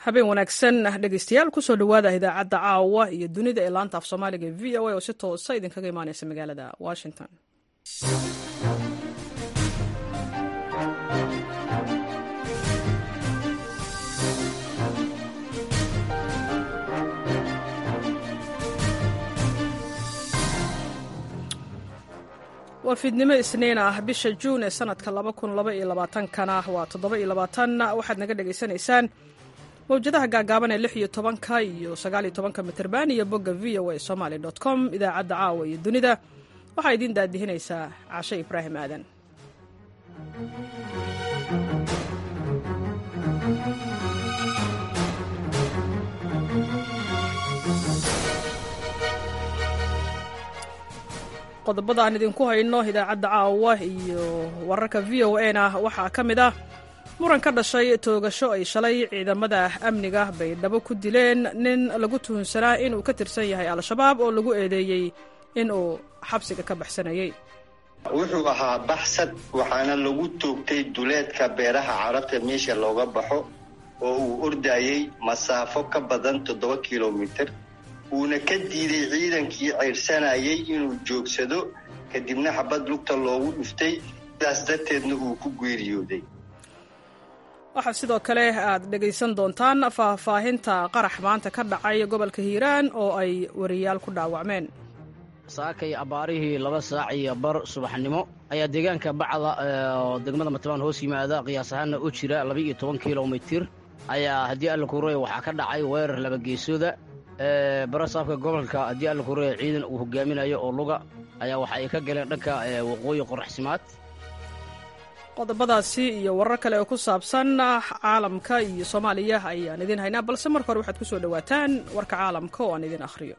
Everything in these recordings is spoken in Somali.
habeen wanaagsan dhegeystayaal kusoo dhowaada idaacadda caawa iyo dunida ee laanta af soomaaliga v o a oo si toosa idinkaga imaaneysa magaalada washington waa fiidnimo isniin ah bisha juun ee sanadka kana waa waxaad naga dhegaysanaysaan mawjadaha gaagaaban ee lix iyo tobanka iyo sagaal iyo tobanka mitrban iyo bogga v o a somaly com idaacadda caawa iyo dunida waxaa idiin daadihinaysaa cashe ibraahim aadan qodobada aan idinku hayno idaacadda caawa iyo wararka v o a na waxaa ka mid ah muran ka dhashay toogasho ay shalay ciidamada amniga baydhabo ku dileen nin lagu tuhunsanaa inuu ka tirsan yahay al-shabaab oo lagu eedeeyey inuu xabsiga ka baxsanayey wuxuu ahaa baxsad waxaana lagu toogtay duleedka beeraha carabta meesha looga baxo oo uu ordayey masaafo ka badan toddoba kilomitir uuna ka diiday ciidankii ceydhsanayay inuu joogsado kadibna xabad lugta loogu dhuftay sidaas darteedna uu ku geeriyooday waxaa sidoo kale aad dhegaysan doontaan faahfaahinta qarax maanta ka dhacay gobolka hiiraan oo ay wariyaal ku dhaawacmeen saakay abbaarihii laba saac iyo bar subaxnimo ayaa deegaanka bacda oo degmada matbaan hoos yimaada qiyaas ahaanna u jira laba-iyo toban kilomitir ayaa haddii alla kureey waxaa ka dhacay weerar labageesooda barasaafka gobolka haddii alla kureey ciidan uu hogaaminayo oo luga ayaa waxa ay ka galeen dhanka waqooyi qoraxsimaad qodobadaasi iyo warar kale oo ku saabsan caalamka iyo soomaaliya ayaan idiin haynaa balse marka hore waxaad ku soo dhowaataan warka caalamka oo aan idin akhriyo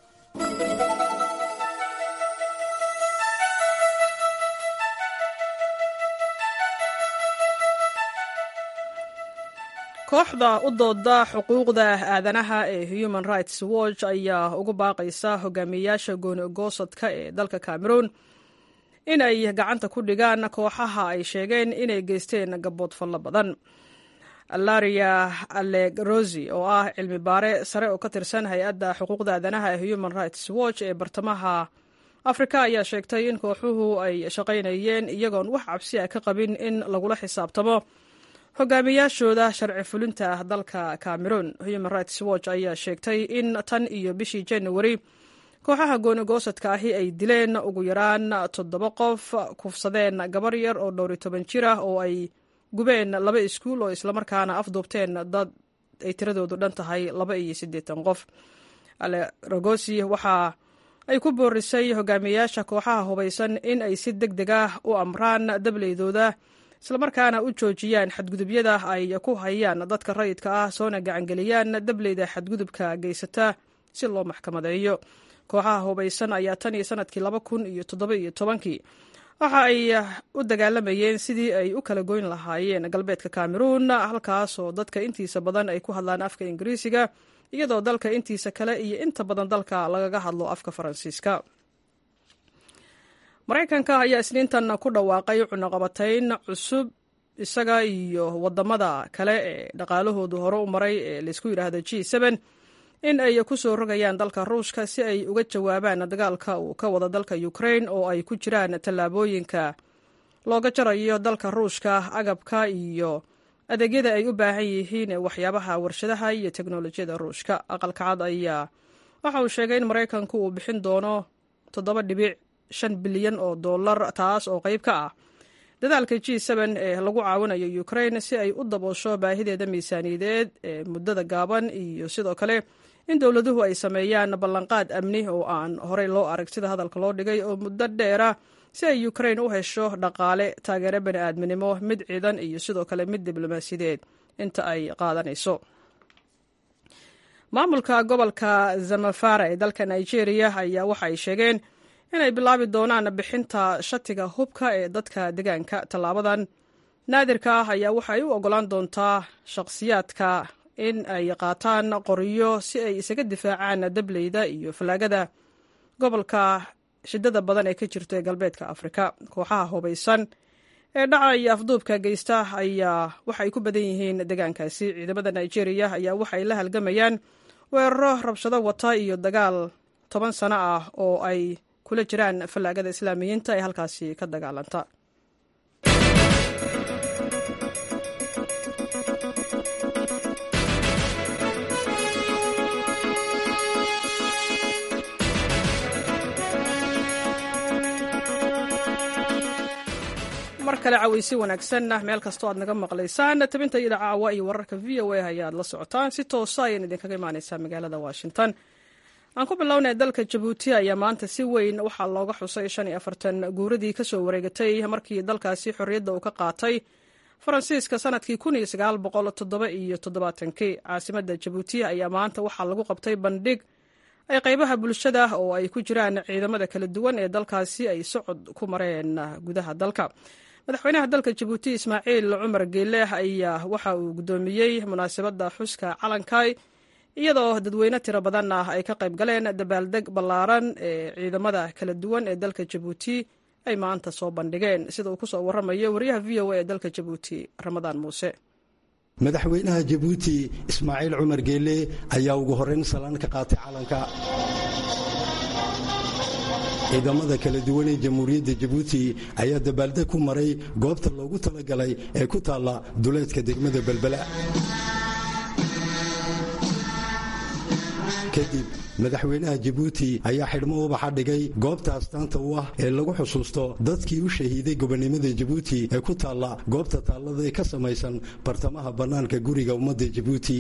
kooxda u dooda xuquuqda aadanaha ee human rights watch ayaa ugu baaqaysa hogaamiyeyaasha gooni-goosadka ee dalka cameroon in ay gacanta ku dhigaan kooxaha ay sheegeen inay geysteen gabood fallo badan alaria allegrosi oo ah cilmi baare sare oo ka tirsan hay-adda xuquuqda aadanaha ee human rights watch ee bartamaha afrika ayaa sheegtay in kooxuhu ay shaqaynayeen iyagoon wax cabsi ah ka qabin in lagula xisaabtamo hogaamiyaashooda sharci fulinta ah dalka cameroon human rights watch ayaa sheegtay in tan iyo bishii januari kooxaha gooni-goosadka ahi ay dileen ugu yaraan toddoba qof kufsadeen gabar yar oo dhowri toban jir ah oo ay gubeen laba iskuul oo islamarkaana afduubteen dad ay tiradoodu dhan tahay laba iyo siddeetan qof alerogosi waxa ay ku boorisay hogaamiyeyaasha kooxaha hubaysan in ay si deg deg ah u amraan dableydooda islamarkaana u joojiyaan xadgudubyada ay ku hayaan dadka rayidka ah soona gacangeliyaan dableyda xadgudubka geysata si loo maxkamadeeyo kooxaha hubaysan ayaa tan iyo sanadkii laba kun iyo toddoba iyo tobankii waxa ay u dagaalamayeen sidii ay u kala goyn lahaayeen galbeedka cameroon halkaasoo dadka intiisa badan ay ku hadlaan afka ingiriisiga iyadoo dalka intiisa kale iyo inta badan dalka lagaga hadlo afka faransiiska maraykanka ayaa isniintan ku dhawaaqay cunaqabatayn cusub isaga iyo wadamada kale ee dhaqaalahoodu hore u maray ee laysku yidhaahdo g in ay ku soo rogayaan dalka ruushka si ay uga jawaabaan dagaalka uu ka wada dalka ukrain oo ay ku jiraan tallaabooyinka looga jarayo dalka ruushka agabka iyo adeegyada ay u baahan yihiin ee waxyaabaha warshadaha iyo teknolojiyada ruushka aqalka cad ayaa waxa uu sheegay in maraykanku uu bixin doono toddoba dhibic shan bilyan oo dollar taas oo qayb ka ah dadaalka g ee lagu caawinayo ukrain si ay u daboosho baahideeda miisaaniyadeed ee muddada gaaban iyo sidoo kale in dowladuhu ay sameeyaan ballanqaad amni oo aan horey loo arag sida hadalka loo dhigay oo muddo dheera si ay ukrain u hesho dhaqaale taageero bani aadminimo mid ciidan iyo sidoo kale mid diblomaasiyadeed inta ay qaadanayso maamulka gobolka zamafara ee dalka nigeria ayaa waxa ay sheegeen inay bilaabi doonaan bixinta shatiga hubka ee dadka deegaanka tallaabadan naadirka ah ayaa waxay u ogolaan doontaa shaqhsiyaadka in ay qaataan qoryo si ay isaga difaacaan dableyda iyo fallaagada gobolka shidada badan ee ka jirta ee galbeedka afrika kooxaha hubaysan ee dhaca iyo afduubka geysta ayaa waxa ay ku badan yihiin deegaankaasi ciidamada nigeria ayaa waxa ay la halgamayaan weeraro rabshado wata iyo dagaal toban sano ah oo ay kula jiraan fallaagada islaamiyiinta ee halkaasi ka dagaalanta mar kale caweysi wanaagsanna meel kastoo aad naga maqlaysaan tabinta iyada caawa iyo wararka v o a ayaad la socotaan si toosa ayaan idinkaga imaaneysaa magaalada washington aan ku bilownay dalka jabuuti ayaa maanta si weyn waxaa looga xusay shan iyo afartan guuradii kasoo wareegatay markii dalkaasi xorriyadda uu ka qaatay faransiiska sanadkii kun iyo sagaal boqol toddoba iyo toddobaatankii caasimadda jabuuti ayaa maanta waxaa lagu qabtay bandhig ay qaybaha bulshada oo ay ku jiraan ciidamada kala duwan ee dalkaasi ay socod ku mareen gudaha dalka madaxweynaha dalka jabuuti ismaaciil cumar geele ayaa waxa uu guddoomiyey munaasabadda xuska calankay iyadoo dadweyne tiro badan ah ay ka qayb galeen dabaaldeg ballaaran ee ciidamada kala duwan ee dalka jabuuti ay maanta soo bandhigeen sida uu kusoo waramayo wariyaha v o a ee dalka jabuuti ramadaan muuse madaxweynaha jabuuti ismaaciil cumar geele ayaa ugu horrayn salaan ka qaatay calanka ciidamada kala duwan ee jamhuuriyadda jabuuti ayaa dabaaldeg ku maray goobta loogu talagalay ee ku taalla duleedka degmada belbela kadib madaxweynaha jabuuti ayaa xidhmo ubaxa dhigay goobta astaanta u ah ee lagu xusuusto dadkii u shahiiday gobonnimada jabuuti ee ku taalla goobta taallada ee ka samaysan bartamaha bannaanka guriga ummadda jabuuti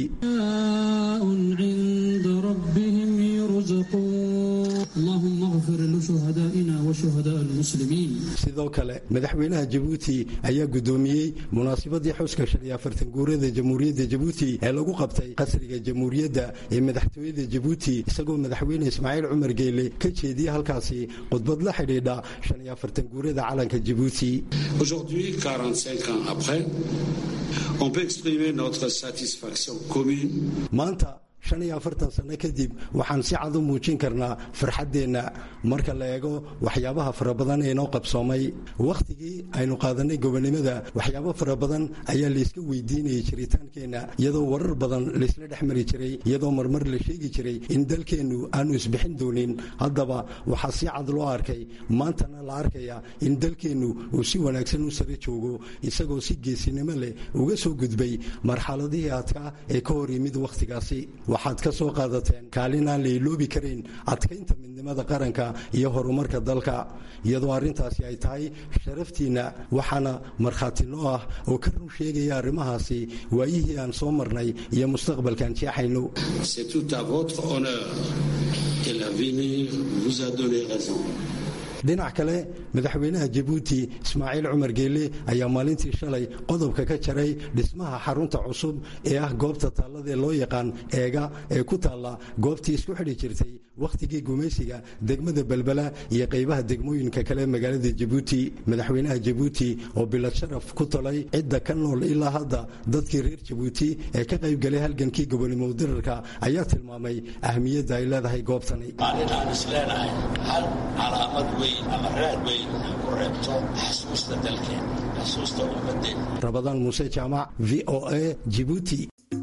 sidoo kale madaxweynaha jabuuti ayaa guddoomiyey munaasabadii xuska shan iyo afartan guurada jamhuuriyadda jabuuti ee lagu qabtay qasriga jamhuuriyadda ee madaxtooyada jabuuti isagoo madaxweyne ismaaciil cumar geele ka jeediyey halkaasi khudbad la xidhiidha shan iyo afartan guurada calanka jabuuti Aujourd'hui, 45 ans après, on peut exprimer notre satisfaction commune maanta shan iyo afartan sanno kadib waxaan si cad u muujin karnaa farxaddeenna marka la eego waxyaabaha fara badan ee noo qabsoomay wakhtigii aynu qaadannay gobonnimada waxyaabo fara badan ayaa layska weydiinayay jiritaankeenna iyadoo warar badan laysla dhex mari jiray iyadoo marmar la sheegi jiray in dalkeennu aanu isbixin doonin haddaba waxaa si cad loo arkay maantana la arkaya in dalkeennu uu si wanaagsan u sare joogo isagoo si geesinimo leh uga soo gudbay marxaladihii adkaa ee ka hor yimid wakhtigaasi waxaad ka soo qaadateen kaalin aan la iloobi karayn adkaynta midnimada qaranka iyo horumarka dalka iyadoo arrintaasi ay tahay sharaftiinna waxaana markhaati noo ah oo ka run sheegaya arrimahaasi waayihii aan soo marnay iyo mustaqbalkaan jeexayno C'est tout à votre honneur et l'avenir vous a donné raison. dhinac kale madaxweynaha jabuuti ismaaciil cumar geele ayaa maalintii shalay qodobka ka jaray dhismaha xarunta cusub ee ah goobta taalladaee loo yaqaan eega ee ku taalla goobtii isku xidhi jirtay wakhtigii gumaysiga degmada belbela iyo qaybaha degmooyinka kale magaalada jabuuti madaxweynaha jabuuti oo bilad sharaf ku talay cidda ka nool ilaa hadda dadkii reer jabuuti ee ka qaybgalay halgankii gobonimo dirarka ayaa tilmaamay ahmiyadda ay leedahay goobtani maalin aan isleenahay hal calaamad weyn ama raad weyn ku reebto xasuusta dalkeen xasuusta ummadeen rabadaan muuse jaamac v o a jibuuti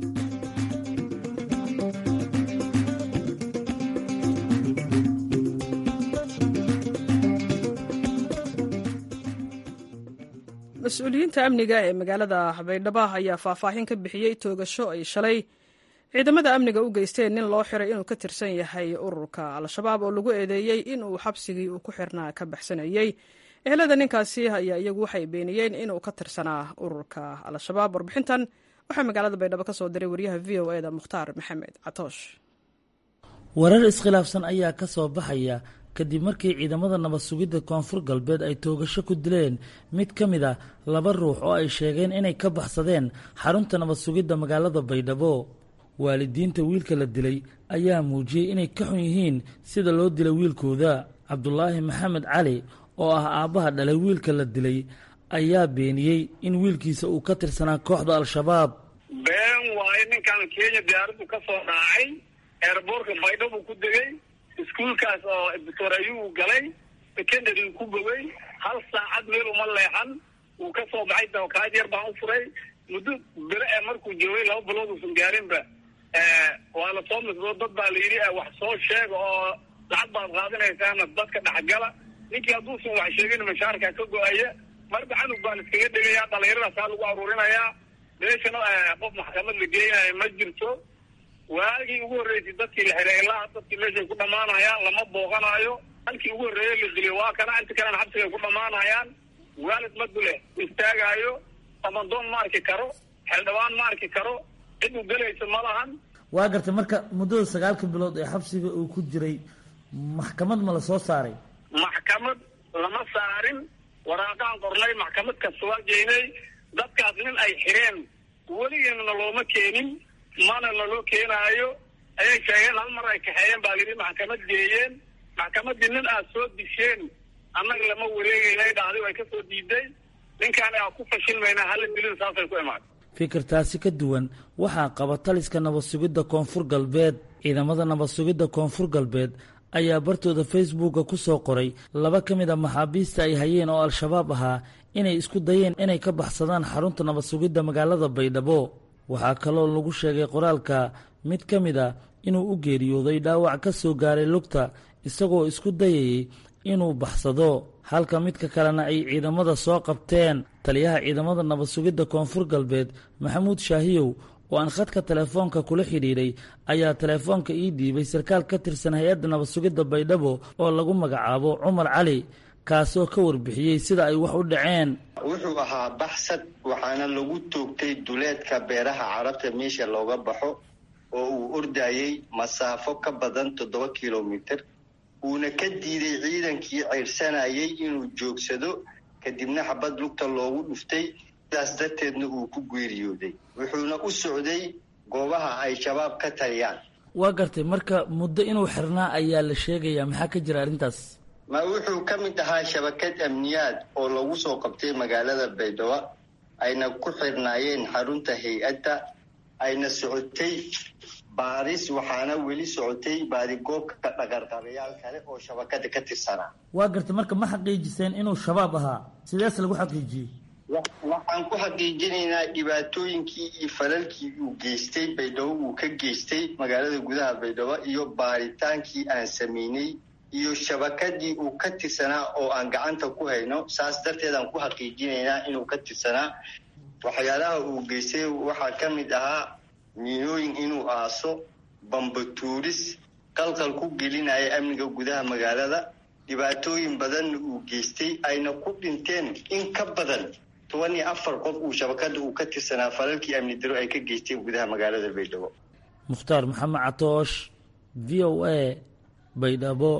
mas-uuliyiinta amniga ee magaalada baydhabo ayaa faahfaahin ka bixiyey toogasho ay shalay ciidamada amniga u geysteen nin loo xiray inuu ka tirsan yahay ururka al-shabaab oo lagu eedeeyey inuu xabsigii uu ku xirnaa ka baxsanayey ehelada ninkaasi ayaa iyagu waxay beeniyeen inuu ka tirsanaa ururka al-shabaab warbixintan waxaa magaalada baydhabo ka soo diray wariyaha v o eda mukhtaar maxamed catoosh warar iskhilaafsan ayaa ka soo baxaya kadib markii ciidamada nabad sugidda koonfur galbeed ay toogasho ku dileen mid ka mid a laba ruux oo ay sheegeen inay ka baxsadeen xarunta nabad sugidda magaalada baydhabo waalidiinta wiilka la dilay ayaa muujiyey inay ka xun yihiin sida loo dilay wiilkooda cabdulaahi maxamed cali oo ah aabbaha dhalay wiilka la dilay ayaa beeniyey in wiilkiisa uu ka tirsanaa kooxda al-shabaab been waayo ninkan kenya diyaaraddu ka soo raacay eerboorka baydhabo ku degay iskuulkaas oo doctor ayuu galay secondary ku bogay hal saacad meel uma leexan wuu ka soo baxay dawakaad yar baan u furay muddo bere ee markuu joogay laba bilood uusan gaarinba waa la soo misdo dad baa la yidhi wax soo sheega oo lacag baad qaadinaysaana dadka dhexgala ninkii hadduusan wax sheegin mashaarka ka go-aya marba canug baan iskaga dhigaya dhalinyaradaasa lagu aruurinayaa meeshana qof maxkamad la geynayo ma jirto waagii ugu horreysay dadkii la xiray ilaa dadkii meeshay ku dhamaanayaan lama booqanayo halkii ugu horreeyey la diliyo waa kana inta kalena xabsigay ku dhamaanayaan waalid madule istaagaayo amadoon ma arki karo xeeldhawaan ma arki karo cid u gelaysa ma lahan waa gartay marka muddada sagaalka bilood ee xabsiga uu ku jiray maxkamad ma la soo saaray maxkamad lama saarin waraaqaan qornay maxkamad kasta waa geynay dadkaas nin ay xireen weligeena looma keenin mana laloo keenaayo ayay sheegeen hal mar ay kaxeeyeen baa layidhi maxkamad geeyeen maxkamaddii nin aad soo disheen annaga lama wareegeynay dhacday way ka soo diiday ninkaan aa ku fashilmayna hala dilin saasay ku imaatay fikirtaasi ka duwan waxaa qaba taliska nabad sugidda koonfur galbeed ciidamada nabad sugidda koonfur galbeed ayaa bartooda facebooka ku soo qoray laba ka mid a maxaabiista ay hayeen oo al-shabaab ahaa inay isku dayeen inay ka baxsadaan xarunta nabad sugidda magaalada baydhabo waxaa kaloo lagu sheegay qoraalka mid ka mid a inuu u geeriyooday dhaawac ka soo gaaray lugta isagoo isku dayayay inuu baxsado halka midka kalena ay ciidamada soo qabteen taliyaha ciidamada nabad sugidda koonfur galbeed maxamuud shaahiyow oo aan khadka telefoonka kula xidhiidhay ayaa telefoonka ii dhiibay sarkaal ka tirsan hay-adda nabad sugidda baydhabo oo lagu magacaabo cumar cali kaasoo ka warbixiyey sida ay wax u dhaceen wuxuu ahaa baxsad waxaana lagu toogtay duleedka beeraha carabta meesha looga baxo oo uu ordayey masaafo ka badan toddoba kilomitir uuna ka diiday ciidankii ceyrsanayay inuu joogsado kadibna xabad lugta loogu dhuftay sidaas darteedna uu ku geeriyooday wuxuuna u socday goobaha ay shabaab ka taliyaan waa gartay marka muddo inuu xirnaa ayaa la sheegayaa maxaa ka jira arrintaas ma wuxuu ka mid ahaa shabakad amniyaad oo lagu soo qabtay magaalada baydhabo ayna ku xirnaayeen xarunta hay-adda ayna socotay baadis waxaana weli socotay baadigoobka dhaqarqabayaal kale oo shabakada ka tirsanaa waa gartay marka ma xaqiijiseen inuu shabaab ahaa sidees lagu xaqiijiyey waxaan ku xaqiijinaynaa dhibaatooyinkii iyo falalkii uu geystay baydhabo uu ka geystay magaalada gudaha baydhabo iyo baaritaankii aan sameynay iyo shabakadii uu ka tirsanaa oo aan gacanta ku hayno saas darteed aan ku xaqiijinaynaa inuu ka tirsanaa waxyaalaha uu geystay waxaa ka mid ahaa miinooyin inuu aaso bambatuuris qalqal ku gelinaya amniga gudaha magaalada dhibaatooyin badanna uu geystay ayna ku dhinteen in ka badan toban iyo afar qof uu shabakada uu ka tirsanaa falalkii amni daro ay ka geysteen gudaha magaalada baydhabo mukhtaar maxamed catoosh v o a baydhabo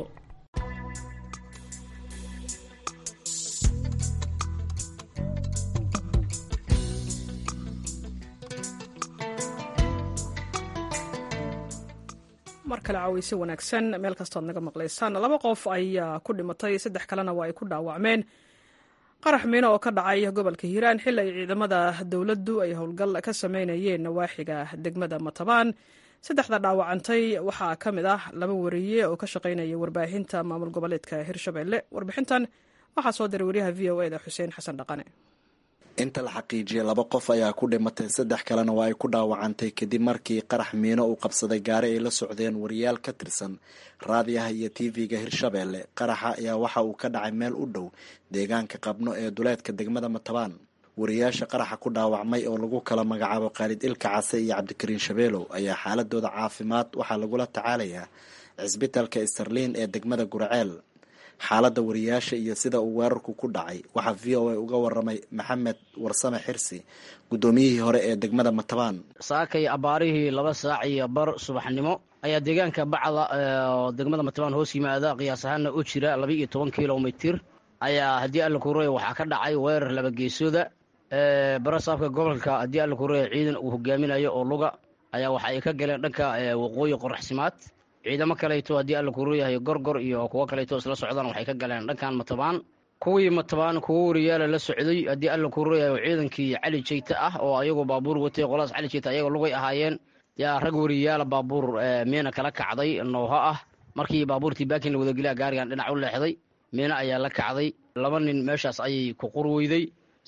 mar kale caweyse wanaagsan meel kastood naga maqlaysaan laba qof ayaa ku dhimatay saddex kalena waa ay ku dhaawacmeen qarax miino oo ka dhacay gobolka hiiraan xili ay ciidamada dowladdu ay howlgal ka sameynayeen nawaaxiga degmada matabaan saddexda dhaawacantay waxaa ka mid ah laba wariye oo ka shaqaynaya warbaahinta maamul goboleedka hirshabelle warbixintan waxaa soo diray wariyaha v o eda xuseen xasan dhaqane inta la xaqiijiyay laba qof ayaa ku dhimatay saddex kalena waa ay ku dhaawacantay kadib markii qarax miino uu qabsaday gaari ay la socdeen wariyaal ka tirsan raadiyaha iyo tv-ga hirshabeelle qaraxa ayaa waxa uu ka dhacay meel u dhow deegaanka qabno ee duleedka degmada matabaan wariyaasha qaraxa ku dhaawacmay oo lagu kala magacaabo khaalid ilka case iyo cabdikariin shabeelow ayaa xaaladooda caafimaad waxaa lagula tacaalayaa cisbitalka starliin ee degmada guraceel xaaladda wariyaasha iyo sida uu weerarku ku dhacay waxaa v o a uga waramay maxamed warsame xirsi guddoomiyihii hore ee degmada matabaan saakay abaarihii laba saac iyo bar subaxnimo ayaa deegaanka bacda oo degmada matabaan hoos yimaada qiyaas ahaana u jira laba iyo toban kilomitir ayaa haddii alla kureya waxaa ka dhacay weerar laba geesooda barasaabka gobolka haddii alla kureya ciidan uu hogaaminayo oo luga ayaa waxa ay ka galeen dhanka waqooyi qoraxsimaad ciidamo kaleeto haddii alla kureyahay gorgor iyo kuwo kaleeto isla socdaan waxay ka galeen dhankan matabaan kuwii matabaan kuwo wariyaala la socday haddii alla kureyahay ciidankii cali jeyte ah oo ayagu baabuur watay qoladaas cali jeyte ayaga lugay ahaayeen yaa rag wariyaala baabuur miina kala kacday nooho ah markii baabuurtii baakin la wadageliya gaarigan dhinac u leexday miina ayaa la kacday laba nin meeshaas ayay ku qurweyday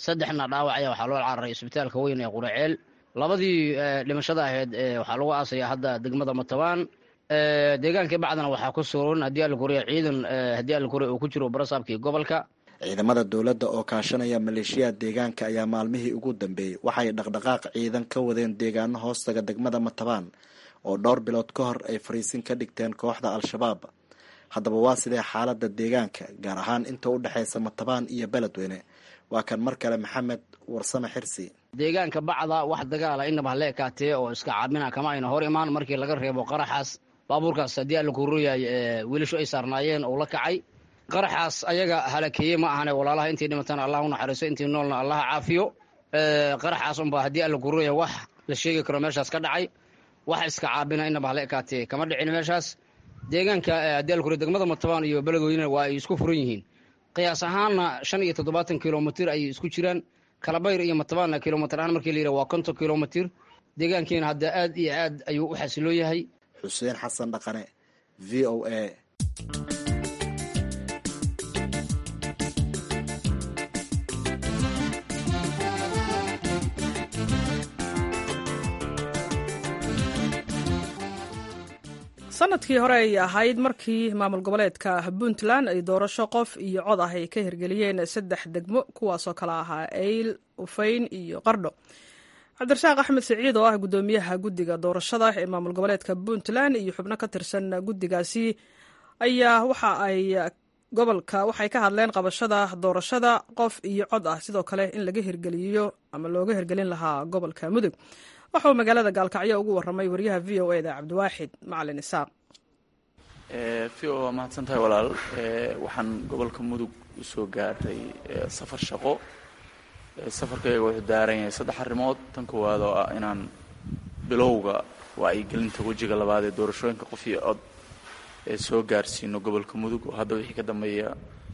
saddexna dhaawac ayaa waxaa loo cararay isbitaalka weyn ee quraceel labadii dhimashada ahayd waxaa lagu aasaya hadda degmada matabaan deegaankii bacdana waxaa ku suran haddii alkuriya ciidan haddii alkuriya uu ku jiro barasaabkii gobolka ciidamada dowladda oo kaashanaya maleeshiyaha deegaanka ayaa maalmihii ugu dambeeyey waxay dhaqdhaqaaq ciidan ka wadeen deegaano hoostaga degmada matabaan oo dhowr bilood ka hor ay fariisin ka dhigteen kooxda al-shabaab haddaba waa sidee xaaladda deegaanka gaar ahaan inta u dhexaysa matabaan iyo beledweyne waa kan mar kale maxamed warsame xirsi deegaanka bacda wax dagaala inaba hala ekaatee oo iska caabina kama ayna hor imaan markii laga reebo qaraxaas baabuurkaas haddii alla kuruyaay wiilashu ay saarnaayeen oo la kacay qaraxaas ayaga halakeeye ma ahane walaalaha intii dhimataan allah u naxariiso intii noolna allaha caafiyo qaraxaas unbaa haddii alla kururaya wax la sheegi karo meeshaas ka dhacay wax iska caabina inaba hala ekaatee kama dhicin meeshaas deegaanka haddii alla kuriya degmada matabaan iyo beledweyne waa ay isku furan yihiin qiyaas ahaanna shan iyo toddobaatan kilomitir ayay isku jiraan kalabayr iyo matabaanna kilomitr ahaan markii la yidhaha waa konton kilomitir deegaankiina hadda aad iyo aad ayuu u xasiloo yahay xuseen xasan dhaqane v o a sanadkii hore ay ahayd markii maamul goboleedka puntland ay doorasho qof iyo cod ah ay ka hirgeliyeen saddex degmo kuwaasoo kale ahaa eyl ufayn iyo qardho cabdirasaaq axmed siciid oo ah guddoomiyaha guddiga doorashada ee maamul goboleedka puntland iyo xubno ka tirsan guddigaasi ayaa waxa ay gobolka waxay ka hadleen qabashada doorashada qof iyo cod ah sidoo kale in laga hirgeliyo ama looga hirgelin lahaa gobolka mudug waxauu magaalada gaalkacyo ugu waramay wariyaha v o e da cabdiwaaxid macalin isaaq v o waa mahadsan tahay walaal waxaan gobolka mudug usoo gaartay safar shaqo safarkayga wuxuu daaran yahay saddex arrimood tan koowaad oo ah inaan bilowga wacyigelinta wejiga labaad ee doorashooyinka qof iyo cod ee soo gaarsiino gobolka mudug oo hadda wixii ka dambeeya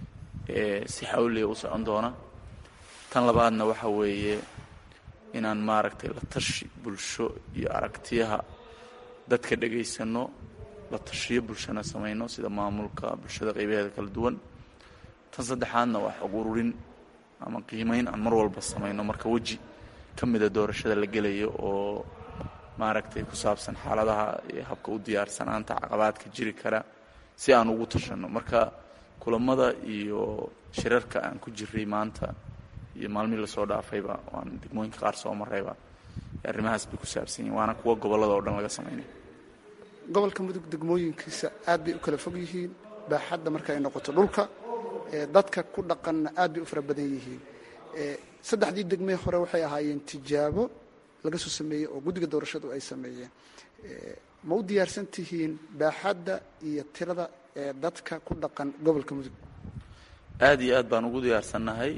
si xawliya u socon doona tan labaadna waxa weeye inaan maaragtay la tashi bulsho iyo aragtiyaha dadka dhegaysano la tashiyo bulshana samayno sida maamulka bulshada qaybaheeda kala duwan tan saddexaadna waa xog ururin ama qiimeyn aan mar walba samayno marka weji ka mida doorashada la gelayo oo maaragtay ku saabsan xaaladaha iyo habka u diyaarsanaanta caqabaadka jiri kara si aan ugu tashanno marka kulamada iyo shirarka aan ku jiray maanta iyo maalmihii lasoo dhaafayba waan degmooyinka qaar soo marayba arrimahaas bay ku saabsan yihin waana kuwa gobollada oo dhan laga samaynay gobolka mudug degmooyinkiisa aad bay u kala fog yihiin baaxadda marka ay noqoto dhulka dadka ku dhaqanna aad bay u fara badan yihiin saddexdii degmee hore waxay ahaayeen tijaabo laga soo sameeyey oo guddiga doorashadu ay sameeyeen ma u diyaarsan tihiin baaxadda iyo tirada ee dadka ku dhaqan gobolka mudug aada iyo aad baan ugu diyaarsannahay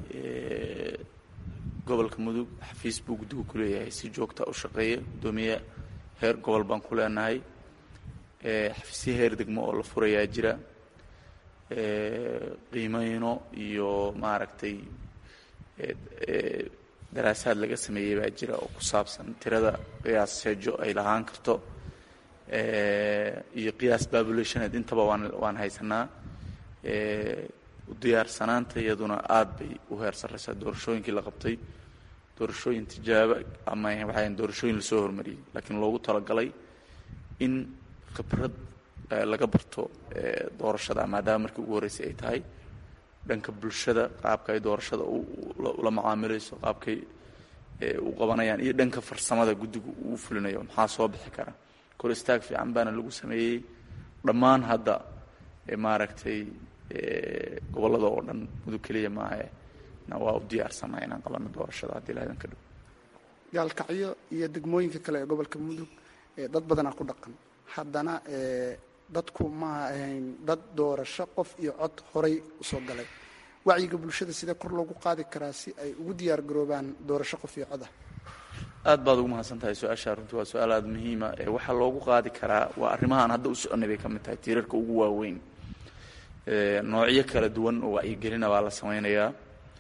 gobolka mudug xafiis buu guddigu ku leeyahay si joogta u shaqeeya guddoomiye heer gobol baan ku leenahay xafiisyo heer degmo oo la furayaa jira qiimeyno iyo maaragtay daraasaad laga sameeyey baa jira oo ku saabsan tirada qiyaas seejo ay lahaan karto iyo qiyaas babulationeed intaba waan waan haysanaa diyaarsanaanta iyaduna aad bay u heer sarreysaa doorashooyinkii la qabtay doorashooyin tijaabo ama waxay doorashooyin lasoo hormariyey laakiin loogu talagalay in khibrad laga barto doorashada maadaama markii ugu horreysay ay tahay dhanka bulshada qaabka ay doorashada ula macaamilayso qaabkay u qabanayaan iyo dhanka farsamada guddigu uu fulinayo maxaa soo bixi kara kor istaag fiican baana lagu sameeyey dhammaan hadda maaragtay gobollada oo dhan mudug keliya maahe na waa u diyaarsanaa inaan qabano doorashada haddii lahdan ka dhow gaalkacyo iyo degmooyinka kale ee gobolka mudug dad badanaa ku dhaqan haddana dadku maaha ahayn dad doorasho qof iyo cod horay usoo galay wacyiga bulshada sidee kor loogu qaadi karaa si ay ugu diyaar garoobaan doorasho qof iyo cod ah aad baad ugu mahadsan tahay su-aashaa runtii waa su-aal aada muhiima waxaa loogu qaadi karaa waa arrimahaan hadda u soconay bay ka mid tahay tiirarka ugu waaweyn noocyo kala duwan oo wacyigelina baa la samaynayaa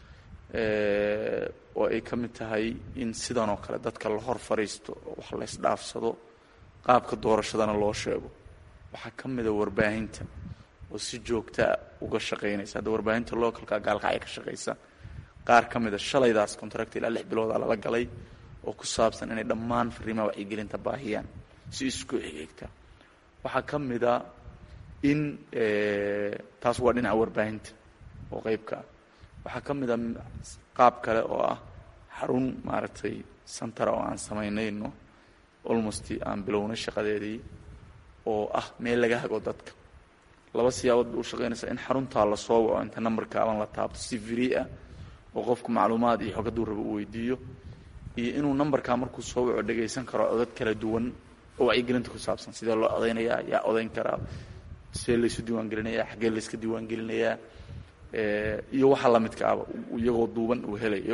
oo ay ka mid tahay in sidan oo kale dadka la hor fadhiisto oo wax la ysdhaafsado qaabka doorashadana loo sheego waxaa ka mida warbaahinta oo si joogtaa uga shaqaynaysa hadda warbaahinta localka gaalkacya ka shaqaysa qaar ka mida shalaydaas contract ilaa lix bilooda lala galay oo ku saabsan inay dhammaan fariimaha wacyigelinta baahiyaan si isku xigigta waxaa ka mida in taas waa dhinaca warbaahinta oo qeybka ah waxaa ka mid a qaab kale oo ah xarun maaragtay santara oo aan samaynayno almost aan bilownay shaqadeedii oo ah meel laga hago dadka laba siyaabood bay u shaqaynaysaa in xaruntaa la soo waco inta numberka aban la taabto si free ah oo qofku macluumaad iyo xog hadduu rabo uu weydiiyo iyo inuu numberkaa markuu soo waco dhagaysan karo codad kala duwan oo wacyigelinta ku saabsan sidee loo odaynayaa yaa odayn karaa sidee laysu diiwaangelinayaa xaggee layska diiwaangelinayaa iyo waxa lamidka aba iyagoo duuban uu helayo